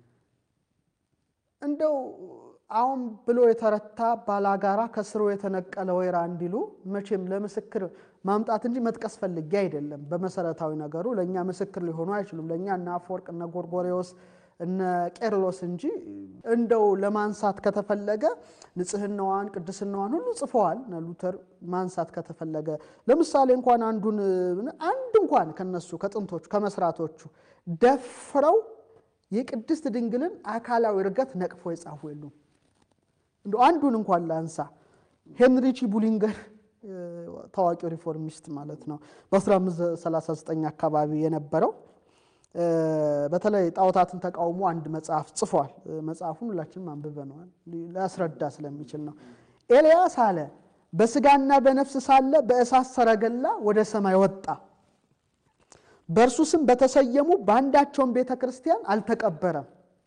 S2: እንደው አሁን ብሎ የተረታ ባላጋራ ከስሩ የተነቀለ ወይራ እንዲሉ መቼም ለምስክር ማምጣት እንጂ መጥቀስ ፈልጌ አይደለም። በመሰረታዊ ነገሩ ለእኛ ምስክር ሊሆኑ አይችሉም። ለእኛ እነ አፈወርቅ እነ ጎርጎሬዎስ እነ ቄርሎስ እንጂ እንደው ለማንሳት ከተፈለገ ንጽሕናዋን ቅድስናዋን ሁሉ ጽፈዋል። እነ ሉተር ማንሳት ከተፈለገ ለምሳሌ እንኳን አንዱን አንድ እንኳን ከነሱ ከጥንቶቹ ከመስራቶቹ ደፍረው የቅድስት ድንግልን አካላዊ ዕርገት ነቅፎ የጻፉ የሉም። እንደ አንዱን እንኳን ላንሳ። ሄንሪቺ ቡሊንገር ታዋቂው ሪፎርሚስት ማለት ነው። በ1539 አካባቢ የነበረው በተለይ ጣዖታትን ተቃውሞ አንድ መጽሐፍ ጽፏል። መጽሐፉን ሁላችንም አንብበነዋል። ሊያስረዳ ስለሚችል ነው። ኤልያስ አለ በስጋና በነፍስ ሳለ በእሳት ሰረገላ ወደ ሰማይ ወጣ። በእርሱ ስም በተሰየሙ በአንዳቸውም ቤተ ክርስቲያን አልተቀበረም።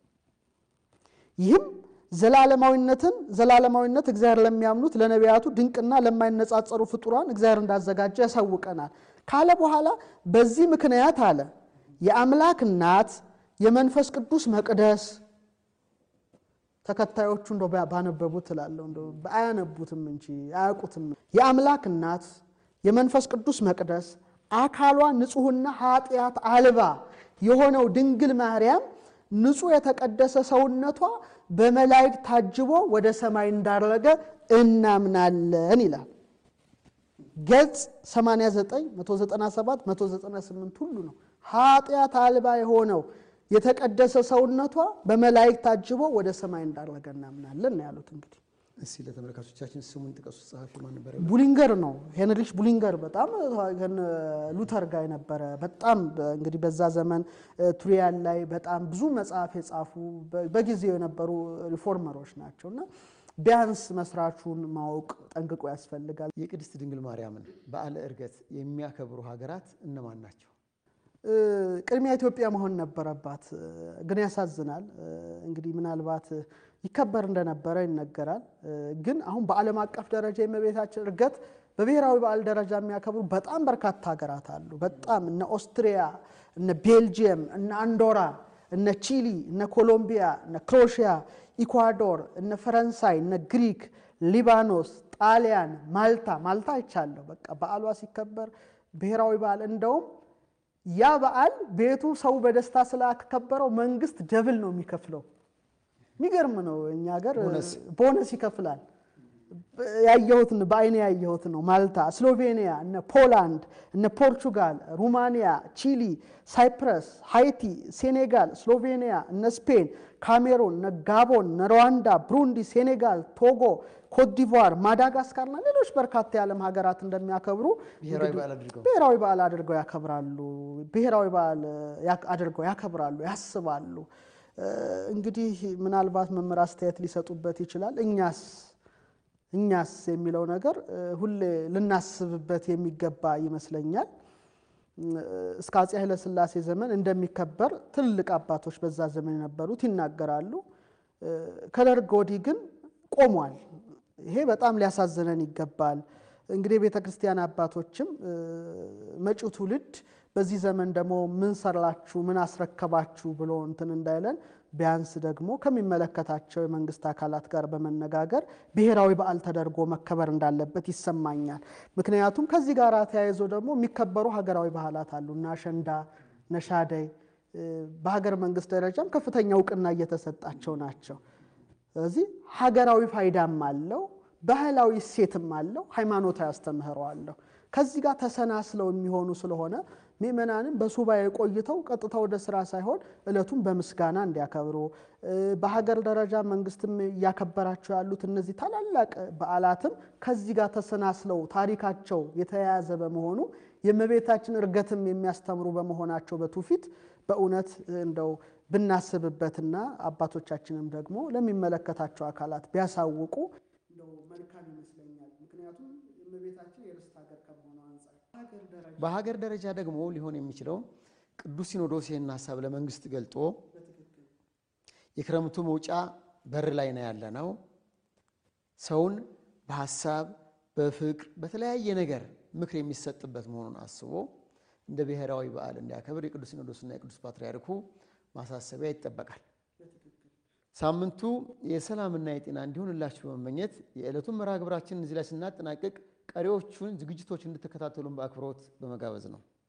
S2: ይህም ዘላለማዊነትን ዘላለማዊነት እግዚአብሔር ለሚያምኑት ለነቢያቱ ድንቅና ለማይነጻጸሩ ፍጡራን እግዚአብሔር እንዳዘጋጀ ያሳውቀናል ካለ በኋላ በዚህ ምክንያት አለ የአምላክ እናት የመንፈስ ቅዱስ መቅደስ ተከታዮቹ እንደ ባነበቡት እላለሁ እንደ አያነቡትም እንጂ አያውቁትም። የአምላክ እናት የመንፈስ ቅዱስ መቅደስ አካሏ ንጹሕና ኃጢአት አልባ የሆነው ድንግል ማርያም ንጹሕ የተቀደሰ ሰውነቷ በመላእክት ታጅቦ ወደ ሰማይ እንዳረገ እናምናለን ይላል። ገጽ 89፣ 197፣ 198 ሁሉ ነው። ኃጢአት አልባ የሆነው የተቀደሰ ሰውነቷ በመላእክት ታጅቦ ወደ ሰማይ እንዳረገ እናምናለን ነው ያሉት። እንግዲህ
S1: እስኪ ለተመልካቾቻችን ስሙን ጥቀሱ። ጸሐፊ ማን ነበር?
S2: ቡሊንገር ነው ሄንሪች ቡሊንገር በጣም ሉተር ጋር የነበረ በጣም እንግዲህ በዛ ዘመን ቱሪያን ላይ በጣም ብዙ መጽሐፍ የጻፉ በጊዜው የነበሩ ሪፎርመሮች ናቸው እና ቢያንስ መስራቹን ማወቅ ጠንቅቆ ያስፈልጋል።
S1: የቅድስት ድንግል ማርያምን በዓለ ዕርገት የሚያከብሩ ሀገራት እነማን ናቸው?
S2: ቅድሚያ ኢትዮጵያ መሆን ነበረባት፣ ግን ያሳዝናል። እንግዲህ ምናልባት ይከበር እንደነበረ ይነገራል። ግን አሁን በዓለም አቀፍ ደረጃ የእመቤታችን ዕርገት በብሔራዊ በዓል ደረጃ የሚያከብሩ በጣም በርካታ ሀገራት አሉ። በጣም እነ ኦስትሪያ፣ እነ ቤልጅየም፣ እነ አንዶራ፣ እነ ቺሊ፣ እነ ኮሎምቢያ፣ እነ ክሮሽያ፣ ኢኳዶር፣ እነ ፈረንሳይ፣ እነ ግሪክ፣ ሊባኖስ፣ ጣሊያን፣ ማልታ ማልታ አይቻለሁ። በቃ በዓሏ ሲከበር ብሔራዊ በዓል እንደውም ያ በዓል ቤቱ ሰው በደስታ ስላከበረው መንግስት ደብል ነው የሚከፍለው። የሚገርም ነው። እኛ ሀገር ቦነስ ይከፍላል። ያየሁት በአይኔ ያየሁት ነው። ማልታ፣ ስሎቬኒያ፣ እነ ፖላንድ፣ እነ ፖርቹጋል፣ ሩማኒያ፣ ቺሊ፣ ሳይፕረስ፣ ሃይቲ፣ ሴኔጋል፣ ስሎቬኒያ፣ እነ ስፔን፣ ካሜሩን፣ እነ ጋቦን፣ እነ ሩዋንዳ፣ ብሩንዲ፣ ሴኔጋል፣ ቶጎ፣ ኮትዲቯር፣ ማዳጋስካር እና ሌሎች በርካታ የዓለም ሀገራት እንደሚያከብሩ
S1: ብሔራዊ በዓል አድርገው
S2: ብሔራዊ በዓል አድርገው ያከብራሉ። ብሔራዊ በዓል አድርገው ያከብራሉ፣ ያስባሉ። እንግዲህ ምናልባት መምህር አስተያየት ሊሰጡበት ይችላል። እኛስ እኛስ የሚለው ነገር ሁሌ ልናስብበት የሚገባ ይመስለኛል። እስከ አፄ ኃይለሥላሴ ዘመን እንደሚከበር ትልቅ አባቶች በዛ ዘመን የነበሩት ይናገራሉ። ከደርግ ወዲህ ግን ቆሟል። ይሄ በጣም ሊያሳዝነን ይገባል። እንግዲህ የቤተ ክርስቲያን አባቶችም መጪው ትውልድ በዚህ ዘመን ደግሞ ምን ሰራችሁ፣ ምን አስረከባችሁ ብሎ እንትን እንዳይለን ቢያንስ ደግሞ ከሚመለከታቸው የመንግስት አካላት ጋር በመነጋገር ብሔራዊ በዓል ተደርጎ መከበር እንዳለበት ይሰማኛል። ምክንያቱም ከዚህ ጋር ተያይዞ ደግሞ የሚከበሩ ሀገራዊ ባህላት አሉ እና አሸንዳ፣ ነሻደይ በሀገር መንግስት ደረጃም ከፍተኛ እውቅና እየተሰጣቸው ናቸው። ስለዚህ ሀገራዊ ፋይዳም አለው፣ ባህላዊ እሴትም አለው፣ ሃይማኖታዊ አስተምህሮ አለው። ከዚህ ጋር ተሰናስለው የሚሆኑ ስለሆነ ምእመናንም በሱባኤ ቆይተው ቀጥታ ወደ ስራ ሳይሆን ዕለቱን በምስጋና እንዲያከብሩ በሀገር ደረጃ መንግስትም እያከበራቸው ያሉት እነዚህ ታላላቅ በዓላትም ከዚህ ጋር ተሰናስለው ታሪካቸው የተያያዘ በመሆኑ የእመቤታችን ዕርገትም የሚያስተምሩ በመሆናቸው በትውፊት በእውነት እንደው ብናስብበትና አባቶቻችንም ደግሞ ለሚመለከታቸው አካላት ቢያሳውቁ እንደው መልካም ይመስለኛል። ምክንያቱም የእመቤታችን የርስት ሀገር ከመሆኑ አንጻር
S1: በሀገር ደረጃ ደግሞ ሊሆን የሚችለው ቅዱስ ሲኖዶስ ይህን ሀሳብ ለመንግስት ገልጦ የክረምቱ መውጫ በር ላይ ነው ያለ ነው። ሰውን በሀሳብ በፍቅር በተለያየ ነገር ምክር የሚሰጥበት መሆኑን አስቦ እንደ ብሔራዊ በዓል እንዲያከብር የቅዱስ ሲኖዶስና የቅዱስ ፓትርያርኩ ማሳሰቢያ ይጠበቃል። ሳምንቱ የሰላምና የጤና እንዲሆንላችሁ በመመኘት የዕለቱን መርሃ ግብራችንን እዚህ ላይ ስናጠናቅቅ ቀሪዎቹን ዝግጅቶች እንድትከታተሉን በአክብሮት በመጋበዝ ነው።